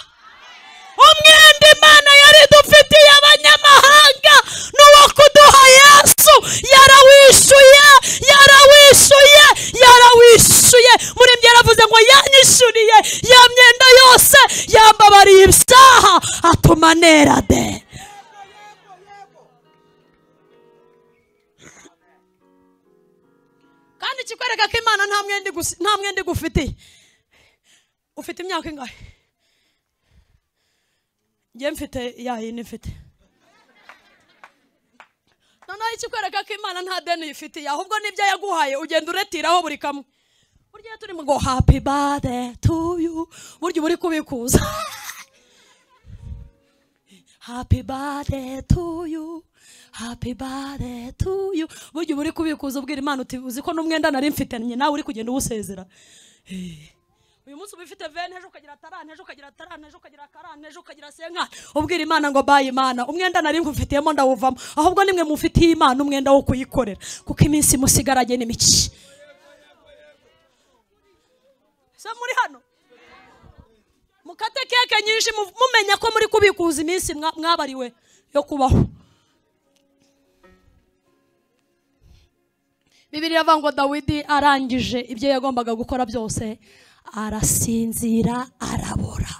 umwenda imana yari idufitiye abanyamahanga ni uwo kuduha yesu yarawishyuye yarawishyuye yarawishyuye murembye yaravuze ngo yanyishyuriye ya myenda yose yambabariye ibyaha atuma nera de kandi ikikwereka ko imana nta mwenda igusi- nta mwenda igufitiye ufite imyaka ingahe njye mfite ya yindi mfite noneho ikikwereka ko imana nta deni uyifitiye ahubwo n'ibyo yaguhaye ugenda uretiraho buri kamwe burya iyo turimo ngo happy birthday to you burya uba uri kubikuza happy birthday to you happy birthday to you burya uba uri kubikuza ubwira imana uti uzi ko n'umwenda nari mfite njye nawe uri kugenda uwusezera uyu munsi uba ufite veni ejo ukagira tarani ejo ukagira tarani ejo ukagira karani ejo ukagira senkani ubwira imana ngo baye imana umwenda nari ngufitiyemo ndawuvamo ahubwo nimwe mufitiye imana umwenda wo kuyikorera kuko iminsi musigaranye ni mike se muri hano mukate keke nyinshi mu- mumenya ko muri kubikuza iminsi mwa- mwabariwe yo kubaho bibiri iravuga ngo dawidi arangije ibyo yagombaga gukora byose arasinzira arabora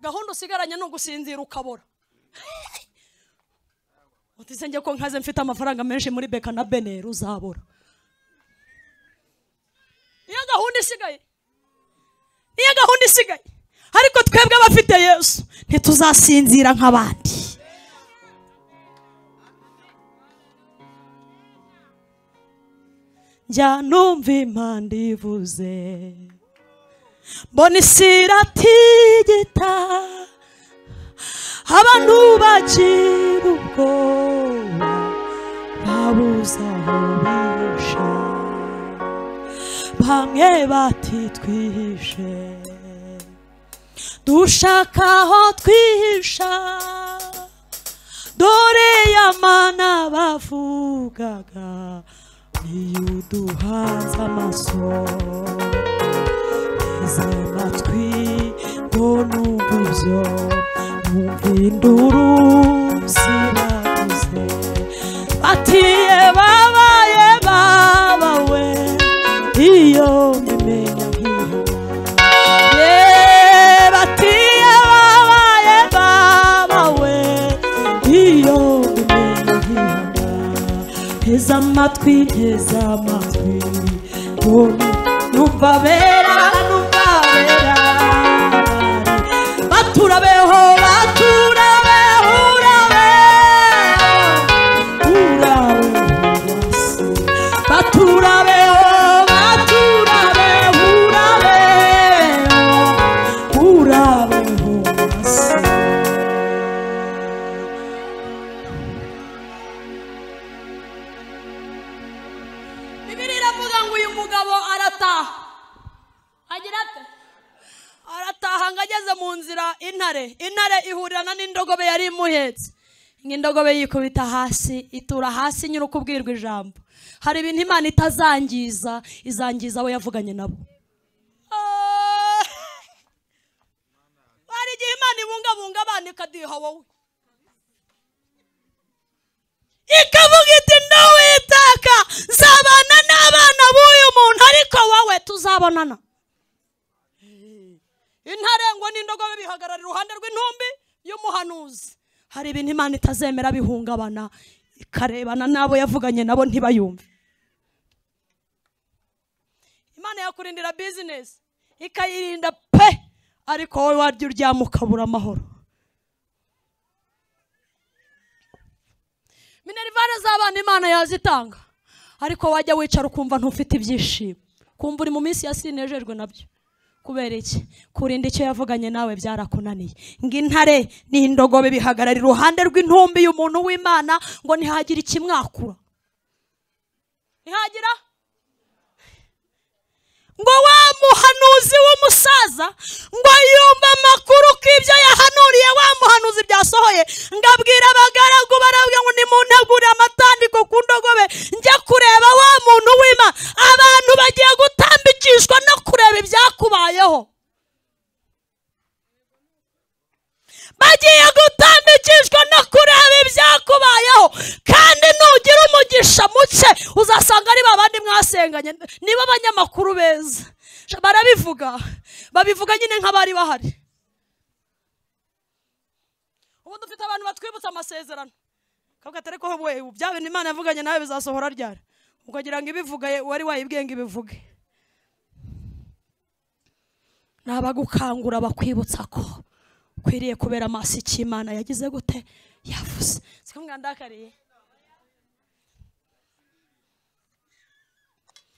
gahunda usigaranye ni ugusinzira ukabora utizenge ko nkaze mfite amafaranga menshi muri beka na beneri uzabora niyo gahunda isigaye niyo gahunda isigaye ariko twebwe abafite yesu ntituzasinzira nk'abandi njya numva impanda ivuze mbona isi iratigita abantu bagira ubwoba babuze aho bihisha bamwe batitwihishe dushaka aho twihisha dore ya mana bavugaga iyo uduhanze amaso teze amatwi ngo numve ibyo numva induru ziravuze batiye babaye babawe iyo mbimenya nteze amatwi nteze amatwi None numva bera numva bera baturabeho baturabeho urabeho bibiri iravuga ngo uyu mugabo arataha agira ate arataha ngo ageze mu nzira intare intare ihurirana n'indogobe yari imuhetse nk'indogobe yikubita hasi itura hasi nyiri ukubwirwa ijambo hari ibintu imana itazangiza izangiza abo yavuganye nabo Ah! hari igihe imana ibungabunga abana ikaduha wowe ikavuga iti ntuwitaka nzabana n'abana b'uyu muntu ariko wowe tuzabonana intare ngo n'indogobe bihagarara iruhande rw'intumbi y'umuhanuzi hari ibintu imana itazemera bihungabana ikarebana n'abo yavuganye nabo ntibayumve imana yakurindira bizinesi ikayirinda pe ariko wowe warya uryama ukabura amahoro minerivare z'abana imana yazitanga ariko wajya wicara ukumva ntufite ibyishimo kumva uri mu minsi ya sinejejwe nabyo kubera iki kurinda icyo yavuganye nawe byarakunaniye ngo intare n'indogobe bihagarara iruhande rw'intumbi y'umuntu w'imana ngo ntihagire ikimwakura ntihagira ngo wa muhanuzi w'umusaza ngo yumve amakuru ko ibyo yahanuriye wa muhanuzi byasohoye ngo abwira abagaragu barabwe ngo nimuntegurire amatandiko ku ndogobe njye kureba wa muntu w'ima abantu bagiye gutambikishwa no kureba ibyakubayeho bagiye gutambikishwa no kureba ibyakubayeho kandi nugira umugisha muke uzasanga ari babandi mwasenganye niba abanyamakuru beza barabivuga babivuga nyine nk'abari bahari ubu dufite abantu batwibutsa amasezerano kavuga atari ko we bya bintu imana yavuganye nawe bizasohora ryari ukagira ngo ibivuga wari wayibwiye ngo ibivuge ni abagukangura bakwibutsa ko ukwiriye kubera amaso icyo imana yagize gute yavuze siko mwandakariye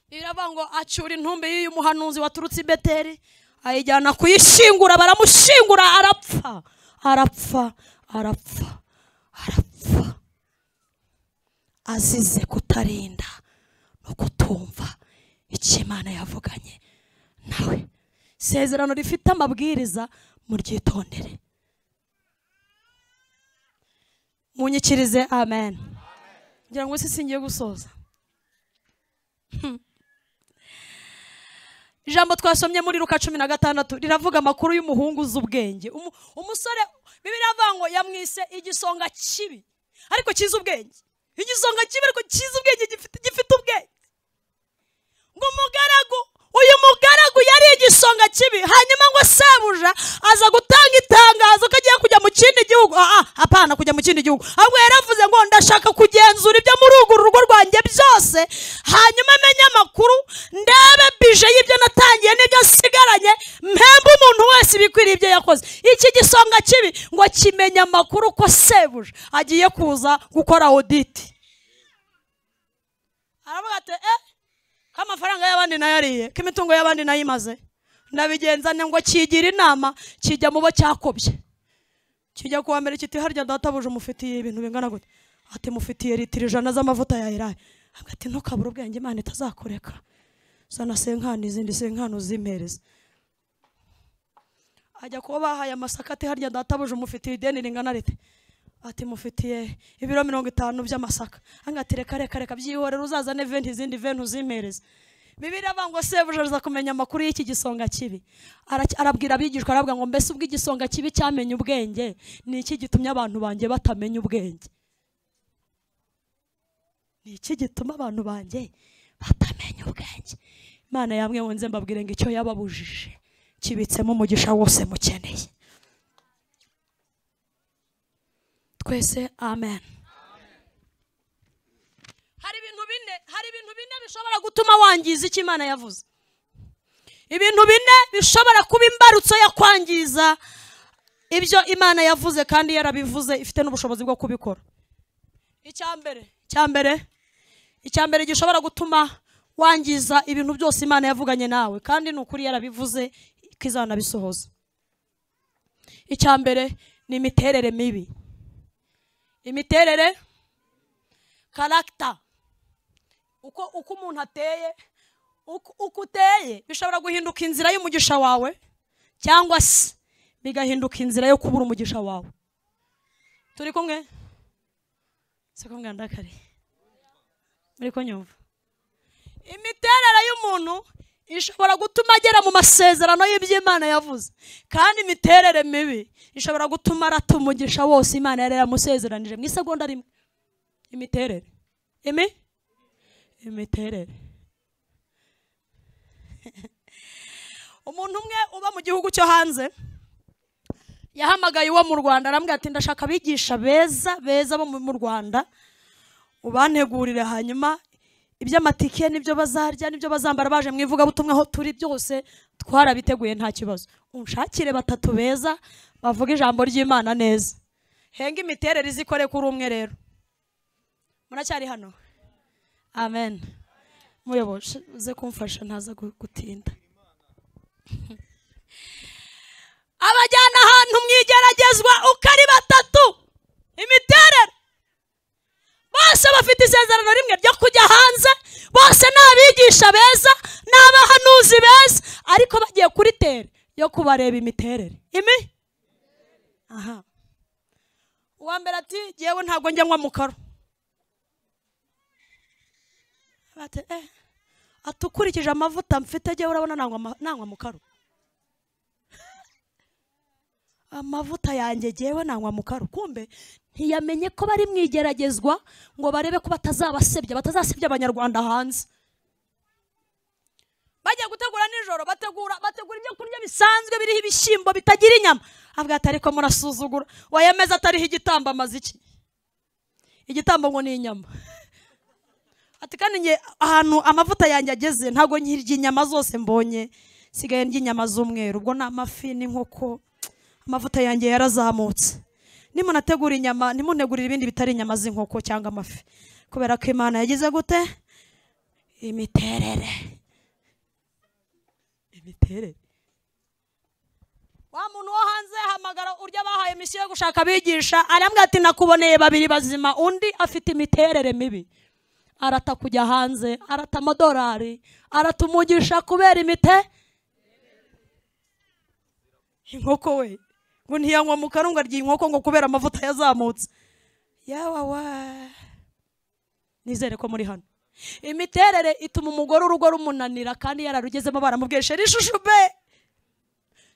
iravuga ngo acyura intumbi y'uyu muhanuzi waturutse i beteli ayijyana kuyishingura baramushingura arapfa arapfa arapfa arapfa azize kutarinda no kutumva icyo imana yavuganye nawe isezerano rifite amabwiriza muryitondere munyikirize amen ngira ngo si singiye gusoza Hmm. ijambo twasomye muri ruka cumi na gatandatu riravuga amakuru y'umuhungu uzi ubwenge Umu- umusore bibiri avuga ngo yamwise igisonga kibi ariko cyiza ubwenge igisonga kibi ariko cyiza ubwenge gifite gifite ubwenge ngo umugaragu uyu mugaragu yari igisonga kibi hanyuma ngo sebuja aza gutanga itangazo ko agiye kujya mu kindi gihugu aha apana kujya mu kindi gihugu ahubwo yaravuze ngo ndashaka kugenzura ibyo muri urwo rugo rwanjye byose hanyuma menye amakuru ndebe bije y'ibyo natangiye n'ibyo nsigaranye mpembe umuntu wese ibikwiriye ibyo yakoze iki gisonga kibi ngo kimenye amakuru ko sebuja agiye kuza gukora auditi aravuga ati eh k'amafaranga y'abandi nayariye k'imitungo y'abandi nayimaze ndabigenzane ngo kigira inama kijya mu bo cyakobye kijya kuwa mbere kiti harya databuja umufitiye ibintu bingana gute ati mufitiye litiro ijana z'amavuta ya elayo avuga ati ntukabure ubwenge imana itazakureka zana senkani izindi senkani uzimpereze ajya kuba bahaye amasaka ati harya databuja umufitiye ideni ringana rite ati mufitiye ibiro mirongo itanu by'amasaka anga ati reka reka reka byihorera uzazane venti izindi venti uzimpereze bibiri avuga ngo sebuja aza kumenya amakuru y'iki gisonga kibi Ara- arabwira abigishwa aravuga ngo mbese ubwo igisonga kibi cyamenye ubwenge ni iki gitumye abantu banjye batamenya ubwenge ni iki gituma abantu banjye batamenya ubwenge imana yamwe nze mbabwire ngo icyo yababujije kibitsemo umugisha wose mukeneye twese amen hari ibintu bine hari ibintu bine bishobora gutuma wangiza icyo imana yavuze ibintu bine bishobora kuba imbarutso yo kwangiza ibyo imana yavuze kandi yarabivuze ifite n'ubushobozi bwo kubikora icya mbere icya mbere icya mbere gishobora gutuma wangiza ibintu byose imana yavuganye nawe kandi ni ukuri yarabivuze ko izanabisohoza icya mbere ni imiterere mibi imiterere karagita uko uko umuntu ateye uko uko uteye bishobora guhinduka inzira y'umugisha wawe cyangwa se bigahinduka inzira yo kubura umugisha wawe turi kumwe si kumwe ndakare muri kunyumva imiterere y'umuntu ishobora gutuma agera mu masezerano y'iby'imana yavuze kandi imiterere mibi ishobora gutuma arata umugisha wose imana yari yaramusezeranije mu isegonda rimwe imiterere imi imiterere umuntu umwe uba mu gihugu cyo hanze yahamagaye uwo mu rwanda arambwira ati ndashaka abigisha beza beza bo mu rwanda ubantegurire hanyuma iby'amatike n'ibyo bazarya n'ibyo bazambara baje mu ivugabutumwa aho turi byose twarabiteguye nta kibazo unshakire batatu beza bavuga ijambo ry'imana neza henga imiterere izikore kuri umwe rero muracyari hano amen muyoboje uze kumfasha ntaza gu- gutinda abajyana ahantu mu igeragezwa uko ari batatu imiterere bose bafite isezerano rimwe ryo kujya hanze bose ni abigisha beza ni abahanuzi beza ariko bagiye kuri tere yo kubareba imiterere imi aha uwa mbere ati yewe ntabwo njya nywa mu karo bati eh ati ukurikije amavuta mfite njyewe urabona nangwa ama- nangwa mu karo amavuta yanjye njyewe nangwa mu karo kumbe ntiyamenye ko bari mu igeragezwa ngo barebe ko batazabasebya batazasebya abanyarwanda hanze bajya gutegura nijoro bategura bategura ibyo kurya bisanzwe biriho ibishyimbo bitagira inyama avuga ati ariko murasuzugura wayemeza atariho igitambo amaze iki igitambo ngo ni inyama ati kandi njye ahantu amavuta yanjye ageze ntabwo nkirya inyama zose mbonye nsigaye ndya inyama z'umweru ubwo ni amafi n'inkoko amavuta yanjye yarazamutse nimunategura inyama nimuntegurire ibindi bitari inyama z'inkoko cyangwa amafi kubera ko imana yagize gute imiterere imiterere wa muntu wo hanze hamagara urya bahaye misiyo yo gushaka abigisha arambwira ati nakuboneye babiri bazima undi afite imiterere mibi arata kujya hanze arata amadolari arata umugisha kubera imite inkoko we ngo ntiyanywa mu kanwa arya inkoko ngo kubera amavuta yazamutse yawa wa nizere ko muri hano imiterere ituma umugore urugo rumunanira kandi yararugezemo baramubwesha ishusho be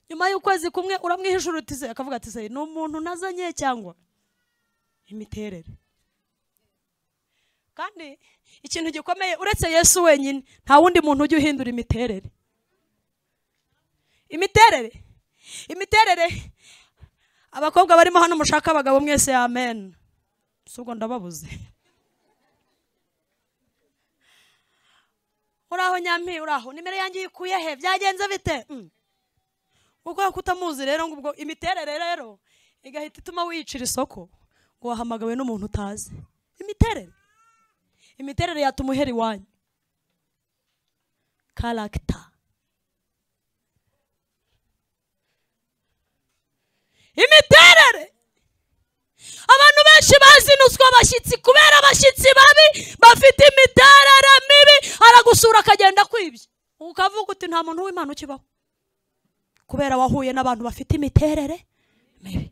nyuma y'ukwezi kumwe uramwihishurutize akavuga ati se ni umuntu nazanye cyangwa imiterere kandi ikintu gikomeye uretse yesu wenyine nta wundi muntu ujya uhindura imiterere imiterere imiterere abakobwa barimo hano mushaka abagabo mwese amen si ubwo ndababuze uraho nyampi uraho nimero yanjye uyikuye he byagenze bite Mm. ubwo kutamuzi rero ngo ubwo imiterere rero igahita ituma wiyicira isoko ngo wahamagawe n'umuntu utazi imiterere imiterere yatuma uhera iwanyu karagita imiterere abantu benshi bazinuzwa abashyitsi kubera abashyitsi babi bafite imiterere mibi aragusura akagenda kwibye ukavuga uti nta muntu w'imana ukibaho kubera wahuye n'abantu bafite imiterere mibi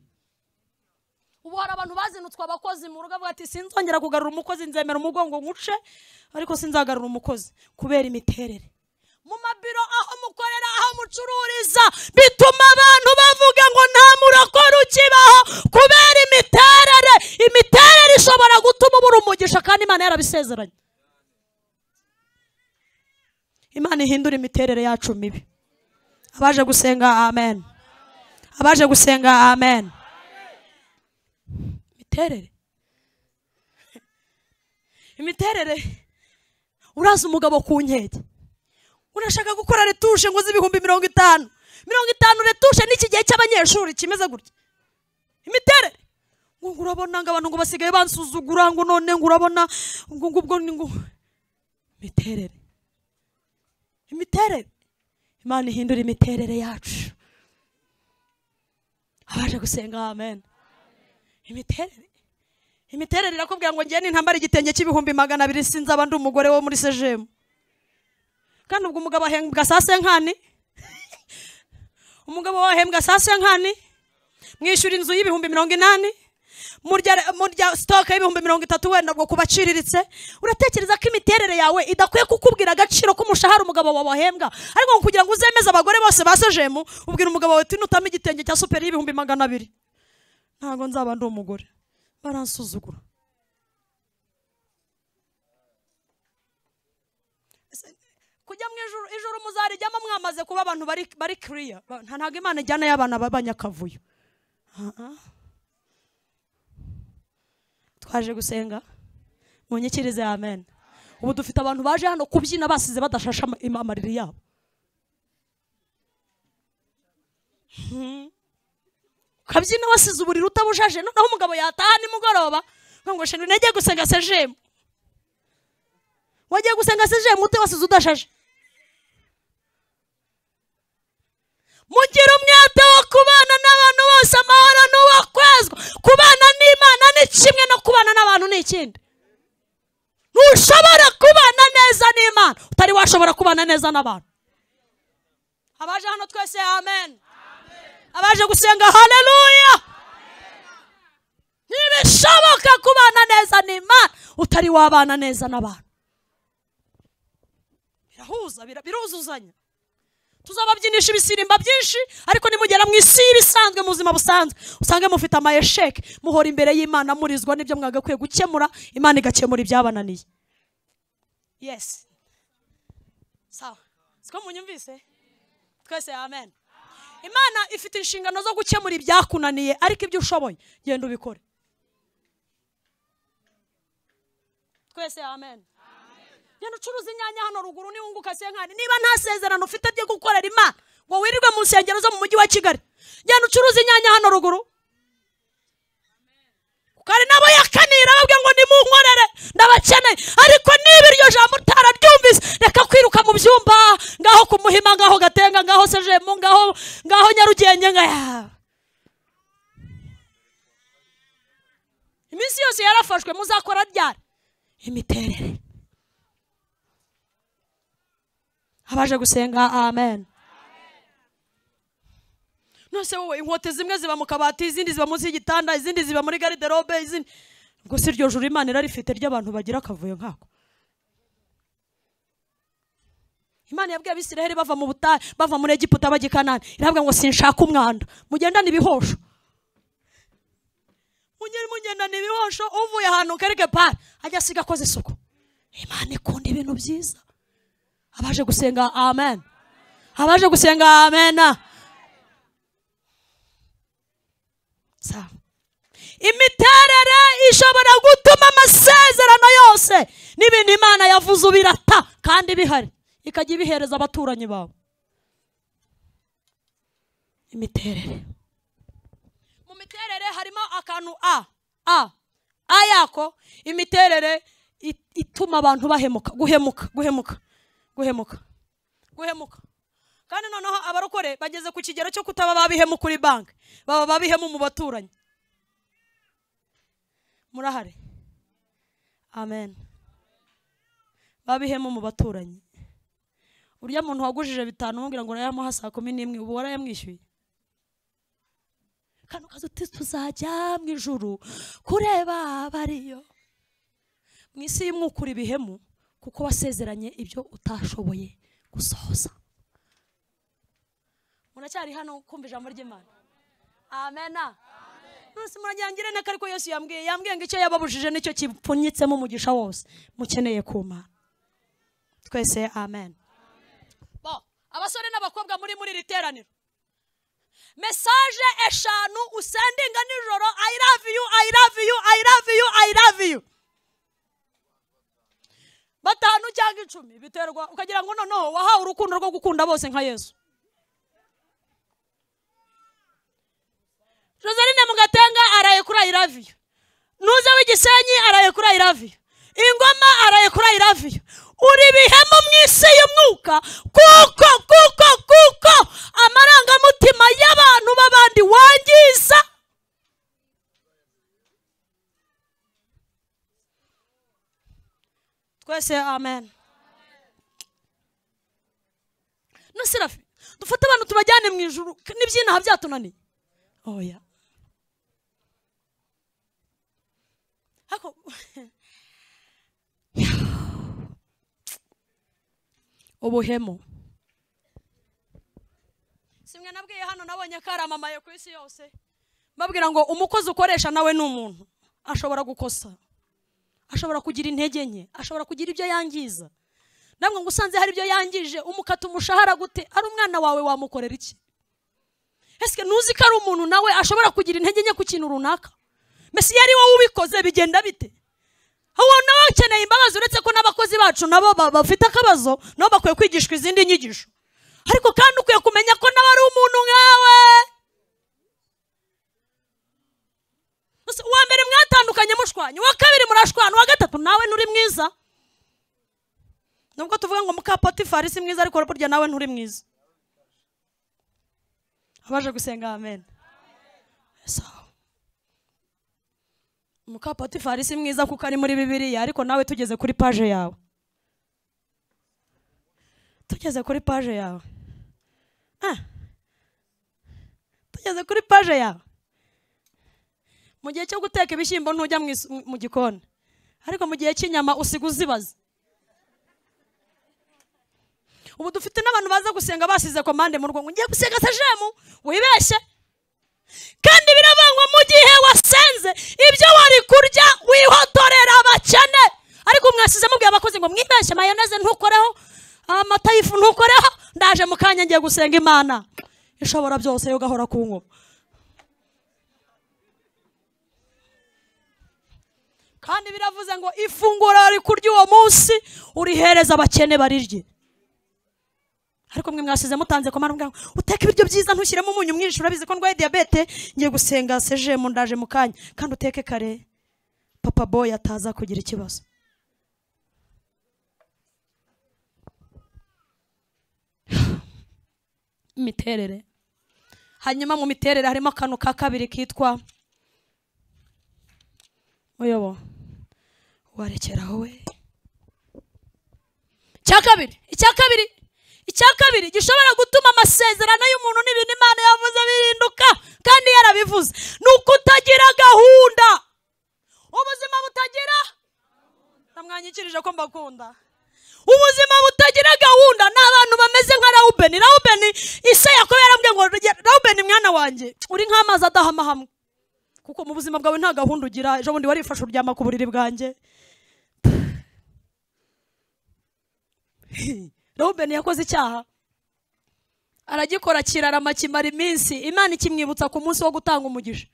ubu hari abantu bazinutswe abakozi mu rugo bavuga ati sinzongera kugarura umukozi nzemera umugongo nkuce ariko sinzagarura umukozi kubera imiterere mu mabiro aho mukorera aho mucururiza bituma abantu bavuga ngo nta murokore ukibaho kubera imiterere imiterere ishobora gutuma ubura umugisha kandi imana yarabisezeranye imana ihindura imiterere yacu mibi abaje gusenga amen abaje gusenga amen imiterere imiterere uraza umugabo ku nkeke urashaka gukora retushe ngo uzi ibihumbi mirongo itanu mirongo itanu retushe n'iki gihe cy'abanyeshuri kimeze gutya imiterere ngo ngo urabona ngo abantu ngo basigaye bansuzugura ngo none ngo urabona ngo ngo ubwo ni ngo imiterere imiterere imana ihindura imiterere yacu abaje gusenga amen imiterere imiterere irakubwira ngo ngiye n'intambara igitenge cy'ibihumbi magana abiri sinzi abandi umugore wo muri sejemu kandi ubwo umugabo ahembwa saa senkani umugabo we ahembwa saa senkani mwishyura inzu y'ibihumbi mirongo inani murya murya sitoke y'ibihumbi mirongo itatu wenda ubwo kubaciriritse uratekereza ko imiterere yawe idakwiye kukubwira agaciro k'umushahara umugabo wawe ahembwa ariko ngo kugira ngo uzemeze abagore bose ba sejemu ubwira umugabo wawe tinutamo igitenge cya superi y'ibihumbi magana abiri ntabwo nzaba ndi umugore baransuzugura Ese, kujya mu ijuru ijuru muzarijyamo mwamaze kuba abantu bari bari kiriya Ba- nta- ntabwo imana ijyana y'abana b'abanyakavuyo Ah, ah. twaje gusenga munyikirize amen ubu dufite abantu baje hano kubyina basize badashashe ama- ima- amariri yabo Mhm. ukabyina wasize uburiri utabujaje noneho umugabo yataha nimugoroba ngo ngo shenu nagiye gusenga sejemu wagiye gusenga sejemu ute wasize udashaje mugire umwete wo kubana n'abantu bose amahoro ni uwo kwezwa kubana n'imana ni kimwe no kubana n'abantu ni ikindi ntushobora kubana neza n'imana utari washobora kubana neza n'abantu abaje hano twese amen abaje gusenga haleluya ntibishoboka kubana neza n'imana utari wabana neza n'abantu birahuza bira- biruzuzanya tuzababyinisha ibisimba byinshi ariko nimugera mu isi y'ibisanzwe mu buzima busanzwe usange mufite amayesheke muhora imbere y'imana murizwa n'ibyo mwagakwiye gukemura imana igakemura ibyabananiye yesi sawa siko munyumvise twese amen imana ifite inshingano zo gukemura ibyakunaniye ariko ibyo ushoboye genda ubikore twese amen genda ucuruza inyanya hano ruguru niba unguka senkani niba nta sezerano ufite ryo gukorera imana ngo wirirwe mu nsengero zo mu mujyi wa kigali genda ucuruza inyanya hano ruguru kuko hari nabo yakanira babwira ngo nimunkorere ndabakeneye ariko niba iryo jambo utararyumvise reka kwiruka mu byumba ngaho ku muhima ngaho gatenga ngaho sejemu ngaho ngaho nyarugenge ngaya iminsi yose yarafashwe muzakora ryari imiterere abaje gusenga amen nose wowe inkote zimwe ziba mu kabati izindi ziba munsi y'igitanda izindi ziba muri gariderobe izindi ubwo si iryo juru imana irarifite ry'abantu bagira akavuyo nkako imana yabwiye abisiraheli bava mu butayu bava muri egiputa bajya i kanani iravuga ngo sinshaka umwanda mugendane ibihosho mugende mugendane ibihosho uvuye ahantu karike pari ajya asiga akoze isuku imana ikunda ibintu byiza abaje gusenga amen abaje gusenga amen sawa imiterere ishobora gutuma amasezerano yose n'ibintu imana yavuze ubirata kandi bihari ikajya ibihereza abaturanyi bawe imiterere mu miterere harimo akantu a a a yako imiterere it- ituma abantu bahemuka guhemuka guhemuka guhemuka guhemuka kandi noneho abarokore bageze ku kigero cyo kutaba babihemu kuri banki baba babihemu mu baturanyi murahari amen babihemu mu baturanyi urya muntu wagujije bitanu umubwira ngo urayamuha saa kumi n'imwe ubu warayamwishyuye kandi ukaza uti tuzajya mu ijuru kureba abariyo mu isi y'umwukura ibihemu kuko wasezeranye ibyo utashoboye gusohoza muracyari hano kumva ijambo ry'imana amena nonese muragira ngo irene ko ariko yesu yambwiye yambwiye ngo icyo yababujije nicyo kipfunyitsemo umugisha wose mukeneye ku mana twese amen bo abasore n'abakobwa muri muri iri teraniro mesaje eshanu usendinga nijoro i love you i love you i love you i love you bitanu cyangwa icumi biterwa ukagira ngo noneho wahawe urukundo rwo gukunda bose nka yesu joseline mugatenga araye kuri ayiraviyo ntuze w'igisenyi araye kuri ayiraviyo ingoma araye kuri ayiraviyo uri ibihemu mu isi y'umwuka kuko kuko kuko amarangamutima y'abantu b'abandi wangiza twese amen nusirafi dufate abantu tubajyane mu ijuru n'ibyinaha byatunaniye oya ariko ubuhemu simwe nabwiye hano nabonye karamamaye ku isi yose mbabwira ngo umukozi ukoresha nawe ni umuntu ashobora gukosa ashobora kugira intege nke ashobora kugira ibyo yangiza namwe ngo usanze hari ibyo yangije umukata umushahara gute ari umwana wawe wamukorera iki ese ntuzi ko ari umuntu nawe ashobora kugira intege nke ku kintu runaka mbese iyo ari wowe ubikoze bigenda bite uwo nawe ukeneye imbabazi uretse ko n'abakozi bacu nabo ba- bafite akabazo nabo bakwiye kwigishwa izindi nyigisho ariko kandi ukwiye kumenya ko nawe ari umuntu nkawe Gusa uwa mbere mwatandukanye mushwanya uwa kabiri murashwana uwa gatatu nawe nturi mwiza nubwo tuvuga ngo mukapotifari si mwiza ariko burya nawe nturi mwiza abaje gusenga amen Sawa. muka potifari si mwiza kuko ari muri bibiliya ariko nawe tugeze kuri paje yawe tugeze kuri paje yawe Ah. tugeze kuri paje yawe mu gihe cyo guteka ibishyimbo ntujya mu is- mu gikoni ariko mu gihe cy'inyama usiga uzibaza ubu dufite n'abantu baza gusenga basize komande mu rugo ngo ngiye gusenga sejemu wibeshye kandi birabangwa mu gihe wasenze ibyo wari kurya wihotorera abakene ariko mwasize mubwiye abakozi ngo mwibeshye mayoneze ntukoreho amata y'ifu ntukoreho ndaje mu kanya ngiye gusenga imana ishobora byose yo gahora ku nkoma kandi biravuze ngo ifunguro rikurya uwo munsi urihereza abakene barirye ariko mwe mwasize mutanze komara mubwira ngo uteke ibiryo byiza ntushyiremo umunyu mwinshi urabizi ko ndwaye diyabete ngiye gusenga sejemu ndaje mu kanya kandi uteke kare papa boy ataza kugira ikibazo imiterere hanyuma mu miterere harimo akantu ka kabiri kitwa muyobo warekeraho we icya kabiri icya kabiri icya kabiri gishobora gutuma amasezerano y'umuntu n'ibintu imana yavuze bihinduka kandi yarabivuze ni ukutagira gahunda ubuzima butagira namwanyikirije ko mbakunda ubuzima butagira gahunda ni abantu bameze nka rawubeni rawubeni isa yakobo yarambwiye ngo rawubeni mwana wanjye uri nk'amazi adahama hamwe kuko mu buzima bwawe nta gahunda ugira ejo bundi warifashe uryama ku buriri bwanjye robeni yakoze icyaha aragikora kirarama kimara iminsi imana ikimwibutsa ku munsi wo gutanga umugisha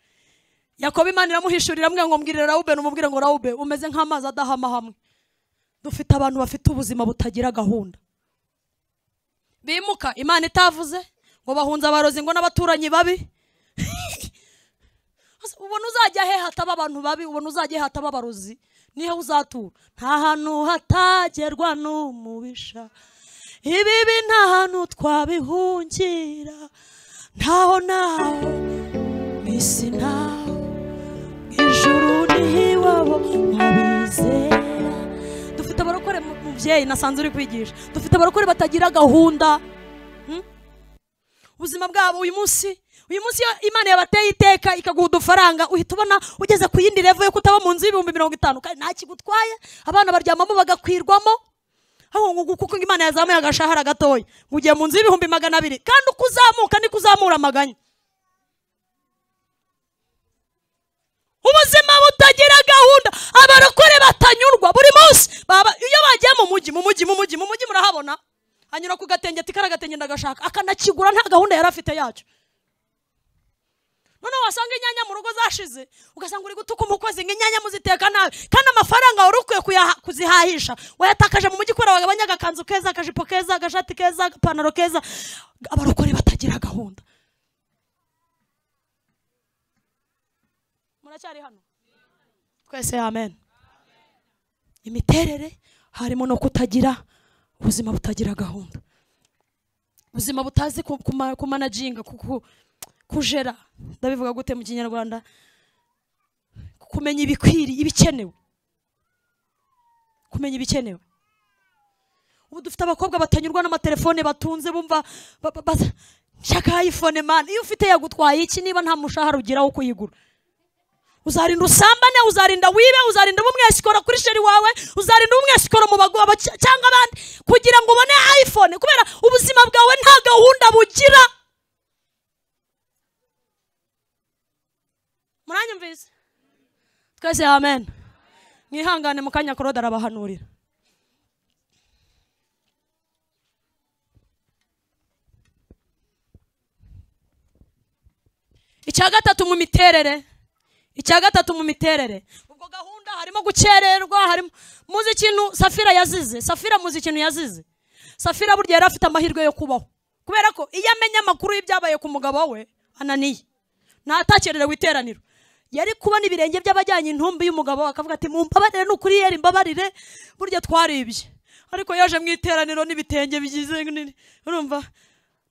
yakobo imana iramuhishurira amwe ngo mbwirire rawubeni umubwire ngo rawube umeze nk'amazi adahama hamwe dufite abantu bafite ubuzima butagira gahunda bimuka imana itavuze ngo bahunze abarozi ngo n'abaturanyi babi Asa, ubona uzajya he hataba abantu babi ubona uzajya he hataba abarozi niho uzatura nta hantu hatagerwa n'umubisha ibibi nta hantu twabihungira ntaho naho mu isi ntaho mu ijuru n'iwabo mubizera dufite abarokore mu- mubyeyi nasanze uri kwigisha dufite abarokore batagira gahunda ubuzima bwabo uyu munsi uyu munsi iyo imana yabateye iteka ikaguha udufaranga uhita ubona ugeze ku yindi revo yo kutaba mu nzu y'ibihumbi mirongo itanu kandi nta kigutwaye abana baryamamo bagakwirwamo ahubwo ngo kuko imana yazamuye agashahara gatoya ngo ugiye mu nzu y'ibihumbi magana abiri kandi uko uzamuka niko uzamura amaganya ubuzima butagira gahunda abarokore batanyurwa buri munsi baba- iyo bagiye mu mujyi mu mujyi mu mujyi mu mujyi murahabona anyura ku gatenge ati kariya gatenge ndagashaka akanakigura nta gahunda yari afite yacyo noneho wasanga inyanya mu rugo zashize ugasanga uri gutuka umukozi ngo inyanya muziteka nabi kandi amafaranga wari ukwiye kuyaha- kuzihahisha wayatakaje mu mujyi ukora wagabanya agakanzu keza akajipo keza agashati keza agapantaro keza abarokore batagira gahunda muracyari hano twese amen imiterere harimo no kutagira ubuzima butagira gahunda ubuzima butazi ku- kuma- kumanajinga ku- ku- kujera ndabivuga gute mu kinyarwanda kumenya ibikwiri ibikenewe kumenya ibikenewe ubu dufite abakobwa batanyurwa n'amatelefone batunze bumva ba- ba- ba- nshaka iphone man iyo ufite yagutwaye iki niba nta mushahara ugira wo kuyigura uzarinda usambane uzarinda wibe uzarinda ubumwesikoro kuri sheri wawe uzarinda ubumwesikoro mu baguha bac- cyangwa abandi kugira ngo ubone iphone kubera ubuzima bwawe nta gahunda bugira muranyumvise twese amen mwihangane mu kanya korode arabahanurira icya gatatu mu miterere icya gatatu mu miterere ubwo gahunda harimo gukererwa harimo muzi ikintu safira yazize safira muzi ikintu yazize safira burya yari afite amahirwe yo kubaho kubera ko iyo amenya amakuru y'ibyabaye ku mugabo we ananiye ntatakererewe iteraniro yari kubona ibirenge by'abajyanye intumbi y'umugabo we akavuga ati mumbabarire nukuri yera imbabarire burya twaribye ariko yaje mu iteraniro n'ibitenge bigize nini urumva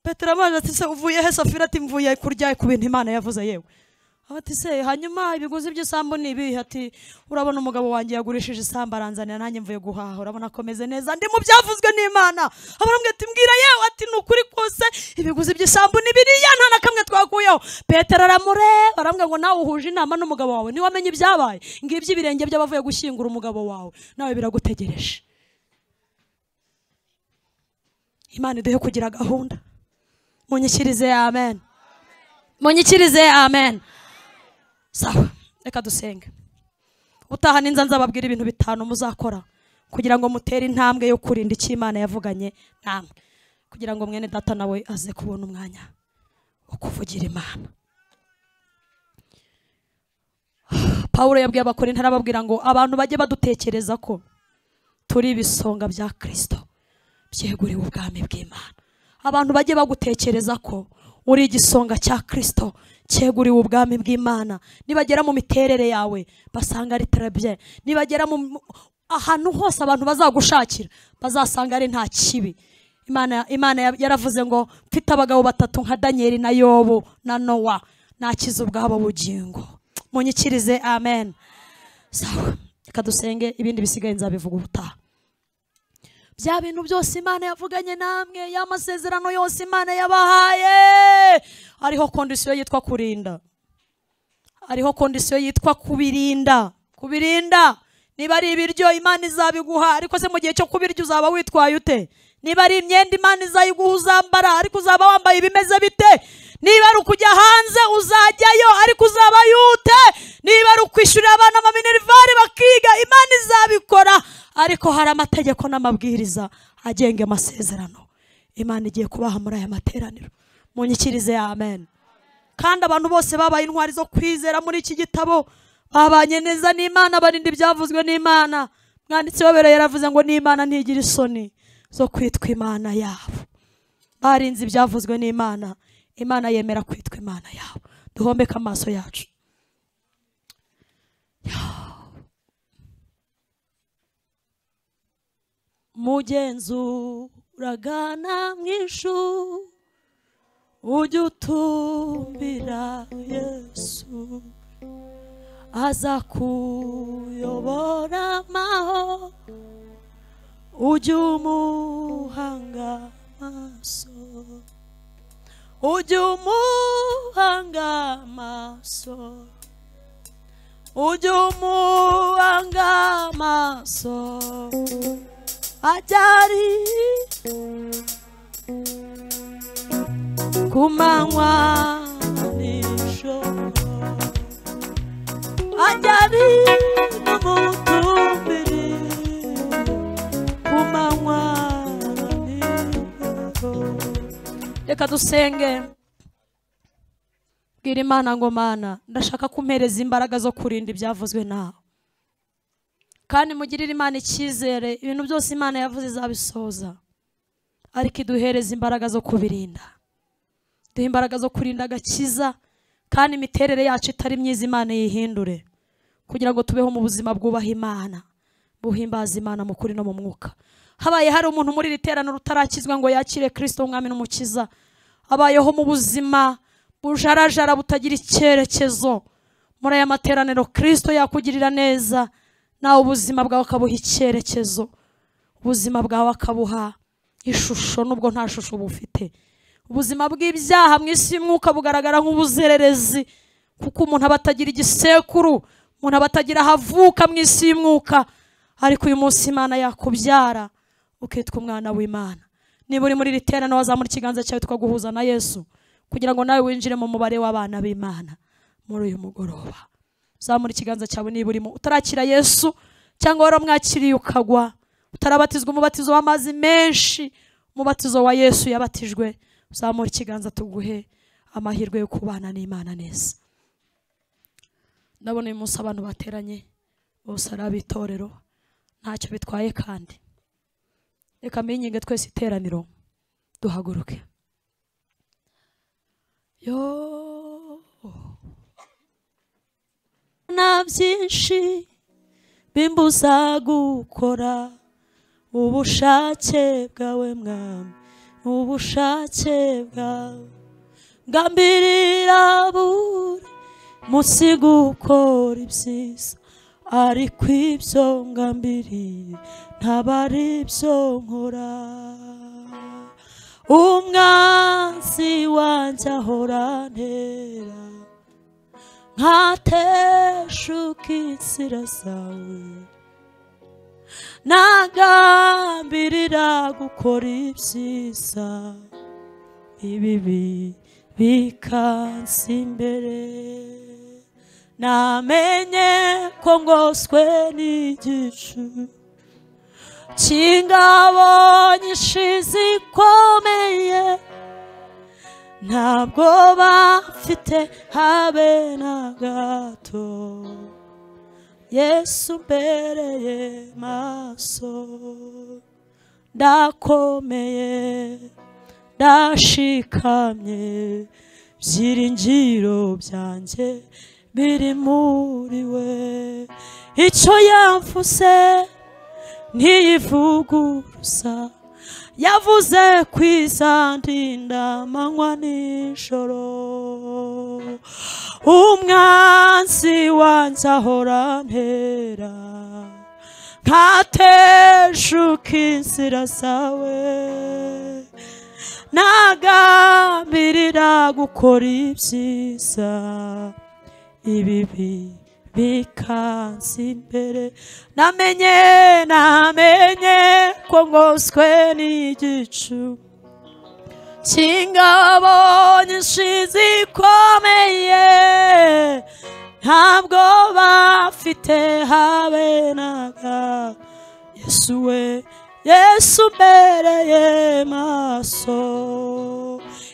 petero amazi ati se uvuye he safira ati mvuye kurya ku bintu imana yavuze yewe Aba ati se hanyuma ibiguzi by'isambu ni ibihe ati urabona umugabo wanjye yagurishije isambu aranzanira nanjye mvuye guhaha urabona akomeze neza ndi mu byavuzwe n'imana abaramwe ati mbwira yewe ati ni ukuri kose ibiguzi by'isambu ni biriya nta na kamwe twakuyeho petero aramureba arambwira ngo nawe uhuje inama n'umugabo wawe niwe amenye ibyabaye ngibyo ibirenge by'abavuye gushyingura umugabo wawe nawe biragutegereje imana iduhe kugira gahunda munyikirize amen munyikirize amen sawa reka dusenge utaha ninza nzababwira ibintu bitanu muzakora kugira ngo mutere intambwe yo kurinda icyo imana yavuganye namwe kugira ngo mwene data nawe aze kubona umwanya wo kuvugira imana pawulo yabwiye abakorinto arababwira ngo abantu bajye badutekereza ko turi ibisonga bya kristo byeguriwe ubwami bw'imana abantu bajye bagutekereza ko uri igisonga cya kristo cyeguriwe ubwami bw'imana nibagera mu miterere yawe basanga ari terebye nibagera mu mu- ahantu hose abantu bazagushakira bazasanga ari nta kibi imana, imana ya- yaravuze ngo mfite abagabo batatu nka daniyeli na yobu na nowa nakize ubwabo bugingo munyikirize amen sawa reka dusenge ibindi bisigaye nzabivuga ubutaha bya bintu byose imana yavuganye namwe ya masezerano yose imana yabahaye hariho kondisiyo yitwa kurinda hariho kondisiyo yitwa kubirinda kubirinda niba ari ibiryo imana izabiguha ariko se mu gihe cyo kubirya uzaba witwaye ute niba ari imyenda imana izayiguha uzambara ariko uzaba wambaye ibimeze bite niba ari ukujya hanze uzajyayo ariko uzaba yute niba ari ukwishyurira abana amaminerivare bakiga imana izabikora ariko hari amategeko n'amabwiriza agenga amasezerano imana igiye kubaha muri aya materaniro munyikirize amen kandi abantu bose babaye intwari zo kwizera muri iki gitabo babanye neza n'imana barinda ibyavuzwe n'imana mwanditsi wabera yaravuze ngo n'imana ntigira isoni zo kwitwa imana yabo barinze ibyavuzwe n'imana imana yemera kwitwa imana yabo duhombeke amaso yacu mugenzuraga namwishu ujye utumbira yesu aza kuyobora amaho ujye umuhanga amaso ujye umuhanga amaso ujye umuhanga amaso ajyari ku manywa nijoro ajya ari no mu tumbiri ku manywa nijoro reka dusenge bwira imana ngo mana ndashaka kumpereza imbaraga zo kurinda ibyavuzwe nawe kandi mugirire imana icyizere ibintu byose imana yavuze izabisoza ariko iduhereze imbaraga zo kubirinda duhe imbaraga zo kurinda agakiza kandi imiterere yacu itari myiza imana yihindure kugira ngo tubeho mu buzima bwubaha imana buhimbaza imana mu kuri no mu mwuka habaye hari umuntu muri iri terano rutarakizwa ngo yakire kirisito umwami n'umukiza abayeho mu buzima bujarajara butagira icyerekezo muri aya materaniro kirisito yakugirira neza nawe ubuzima bwawe akabuha icyerekezo ubuzima bwawe akabuha ishusho nubwo nta shusho bufite ubuzima bw'ibyaha mu isi y'umwuka bugaragara nk'ubuzererezi kuko umuntu aba atagira igisekuru umuntu aba atagira aho avuka mu isi y'umwuka ariko uyu munsi imana yakubyara ukitwa umwana w'imana niba uri muri iri terano wazamura ikiganza cyawe twaguhuza na yesu kugira ngo nawe winjire mu mubare w'abana b'imana muri uyu mugoroba zamura ikiganza cyawe niba urimo utarakira yesu cyangwa waramwakiriye ukagwa utarabatizwa umubatizo w'amazi menshi umubatizo wa yesu yabatijwe zamura ikiganza tuguhe amahirwe yo kubana n'imana neza ndabona uyu munsi abantu bateranye bose ari ab'itorero ntacyo bitwaye kandi reka mbinyinge twese iteraniro duhaguruke yo na byinshi bimbuza gukora ubushake bwawe mwami ubushake bwawe ngambirira buri munsi gukora ibyiza ariko ibyo ngambiriye ntaba ari byo nkora umwanzi wanjye ahora ntera nkateshuka inzira zawe ntagambirira gukora ibyiza ibibi bikansi imbere namenye ko ngoswe n'igicu cy'ingabo nyinshi zikomeye ntabwo bafite habe na gato yesu mbereye maso ndakomeye ndashikamye byiringiro byanjye biri muri we icyo yamfuse ntiyivuguruza yavuze kwizandinda amanywa nijoro umwanzi wanjye ahora ntera ntateshuka inzira zawe nagambirira gukora ibyiza ibibi bikansi imbere namenye namenye ko ngoswe n'igicu cy'ingabo nyinshi zikomeye ntabwo bafite habe naga yesu we yesu mbereye maso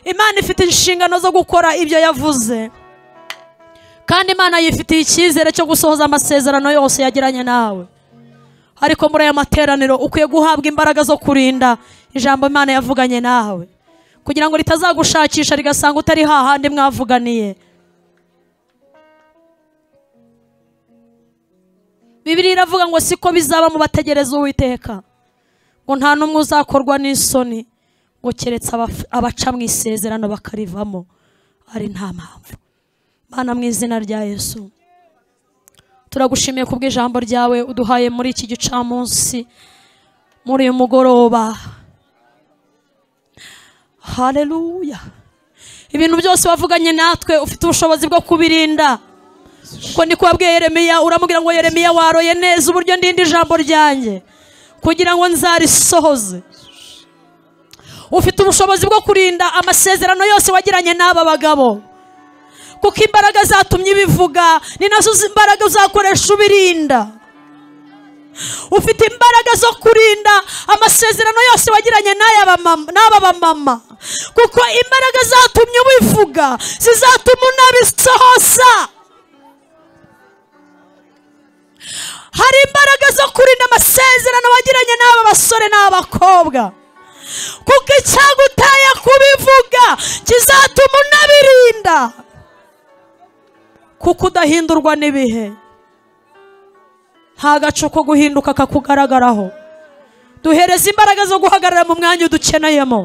imana ifite inshingano zo gukora ibyo yavuze kandi imana yifitiye icyizere cyo gusohoza amasezerano yose yagiranye nawe ariko muri aya materaniro ukwiye guhabwa imbaraga zo kurinda ijambo imana yavuganye nawe kugira ngo ritazagushakisha rigasanga utari hahandi mwavuganiye bibiri iravuga ngo siko bizaba mu bategereza uwiteka ngo nta n'umwe uzakorwa n'isoni ngo keretse abaf- abaca mu isezerano bakarivamo ari nta mpamvu Mana mu izina rya Yesu turagushimiye ku bw'ijambo ryawe uduhaye muri iki gicamunsi muri uyu mugoroba haleluya ibintu byose wavuganye natwe ufite ubushobozi bwo kubirinda kuko niko wabwiye Yeremiya uramubwira ngo Yeremiya waroye neza uburyo ndinda ijambo ryanjye kugira ngo nzarisohoze ufite ubushobozi bwo kurinda amasezerano yose wagiranye n'aba bagabo kuko imbaraga zatumye ibivuga ni nazo zi- imbaraga uzakoresha ubirinda ufite imbaraga zo kurinda amasezerano yose wagiranye n'aya bamama- n'aba bamama kuko imbaraga zatumye ubivuga zizatuma unabisohoza hari imbaraga zo kurinda amasezerano wagiranye n'aba basore n'abakobwa kuko icyaguteye kubivuga kizatuma unabirinda kuko udahindurwa n'ibihe nta gacu ko guhinduka kakugaragaraho duhereza imbaraga zo guhagarara mu mwanya udukeneyemo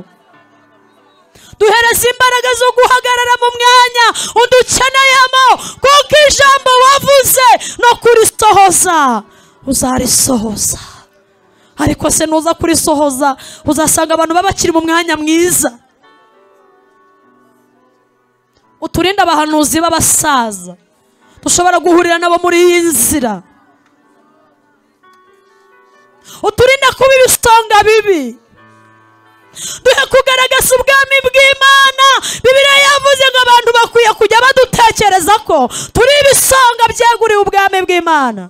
duhereza imbaraga zo guhagarara mu mwanya udukeneyemo kuko ijambo wavuze no kurisohoza uzarisohoza ariko se nuza kurisohoza uzasanga abantu baba bakiri mu mwanya mwiza uturinde abahanuzi b'abasaza dushobora guhurira nabo muri iyi nzira uturinde kuba ibisonga bibi duhe kugaragaza ubwami bw'imana bibiriya yavuze ngo abantu bakwiye kujya badutekereza ko turi ibisonga byeguriwe ubwami bw'imana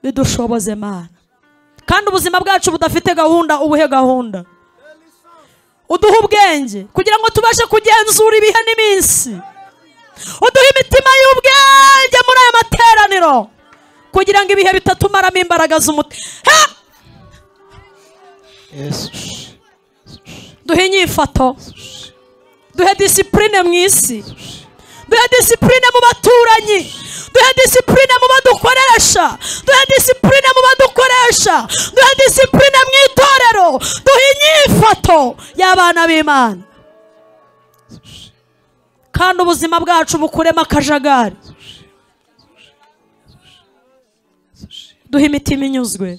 bidushoboze mana kandi ubuzima bwacu budafite gahunda ubuhe gahunda uduhe ubwenge kugira ngo tubashe kugenzura ibihe n'iminsi uduhe imitima y'ubwenge muri aya materaniro kugira ngo ibihe bitatumaramo imbaraga z'umutima yesu duhe inyifato duhe disipurine mu isi duhe disipurine mu baturanyi duhe disipurine mu badukoresha duhe disipurine mu badukoresha duhe disipurine mu itorero duhe inyifato y'abana b'imana kandi ubuzima bwacu bukuremo akajagari duhe imitima inyuzwe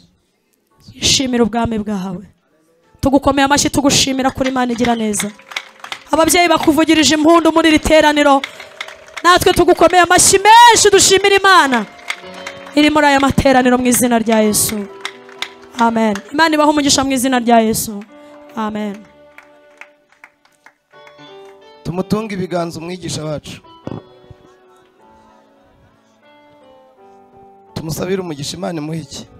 ishimira ubwami bwawe tugukomeye amashyi tugushimira kuri Imana igira neza ababyeyi bakuvugirije impundu muri iri teraniro natwe tugukomeye amashyi menshi dushimira imana iri muri aya materaniro mu izina rya yesu amen imana ibahe umugisha mu izina rya yesu amen tumutunge ibiganza umwigisha wacu tumusabire umugisha imana imuha iki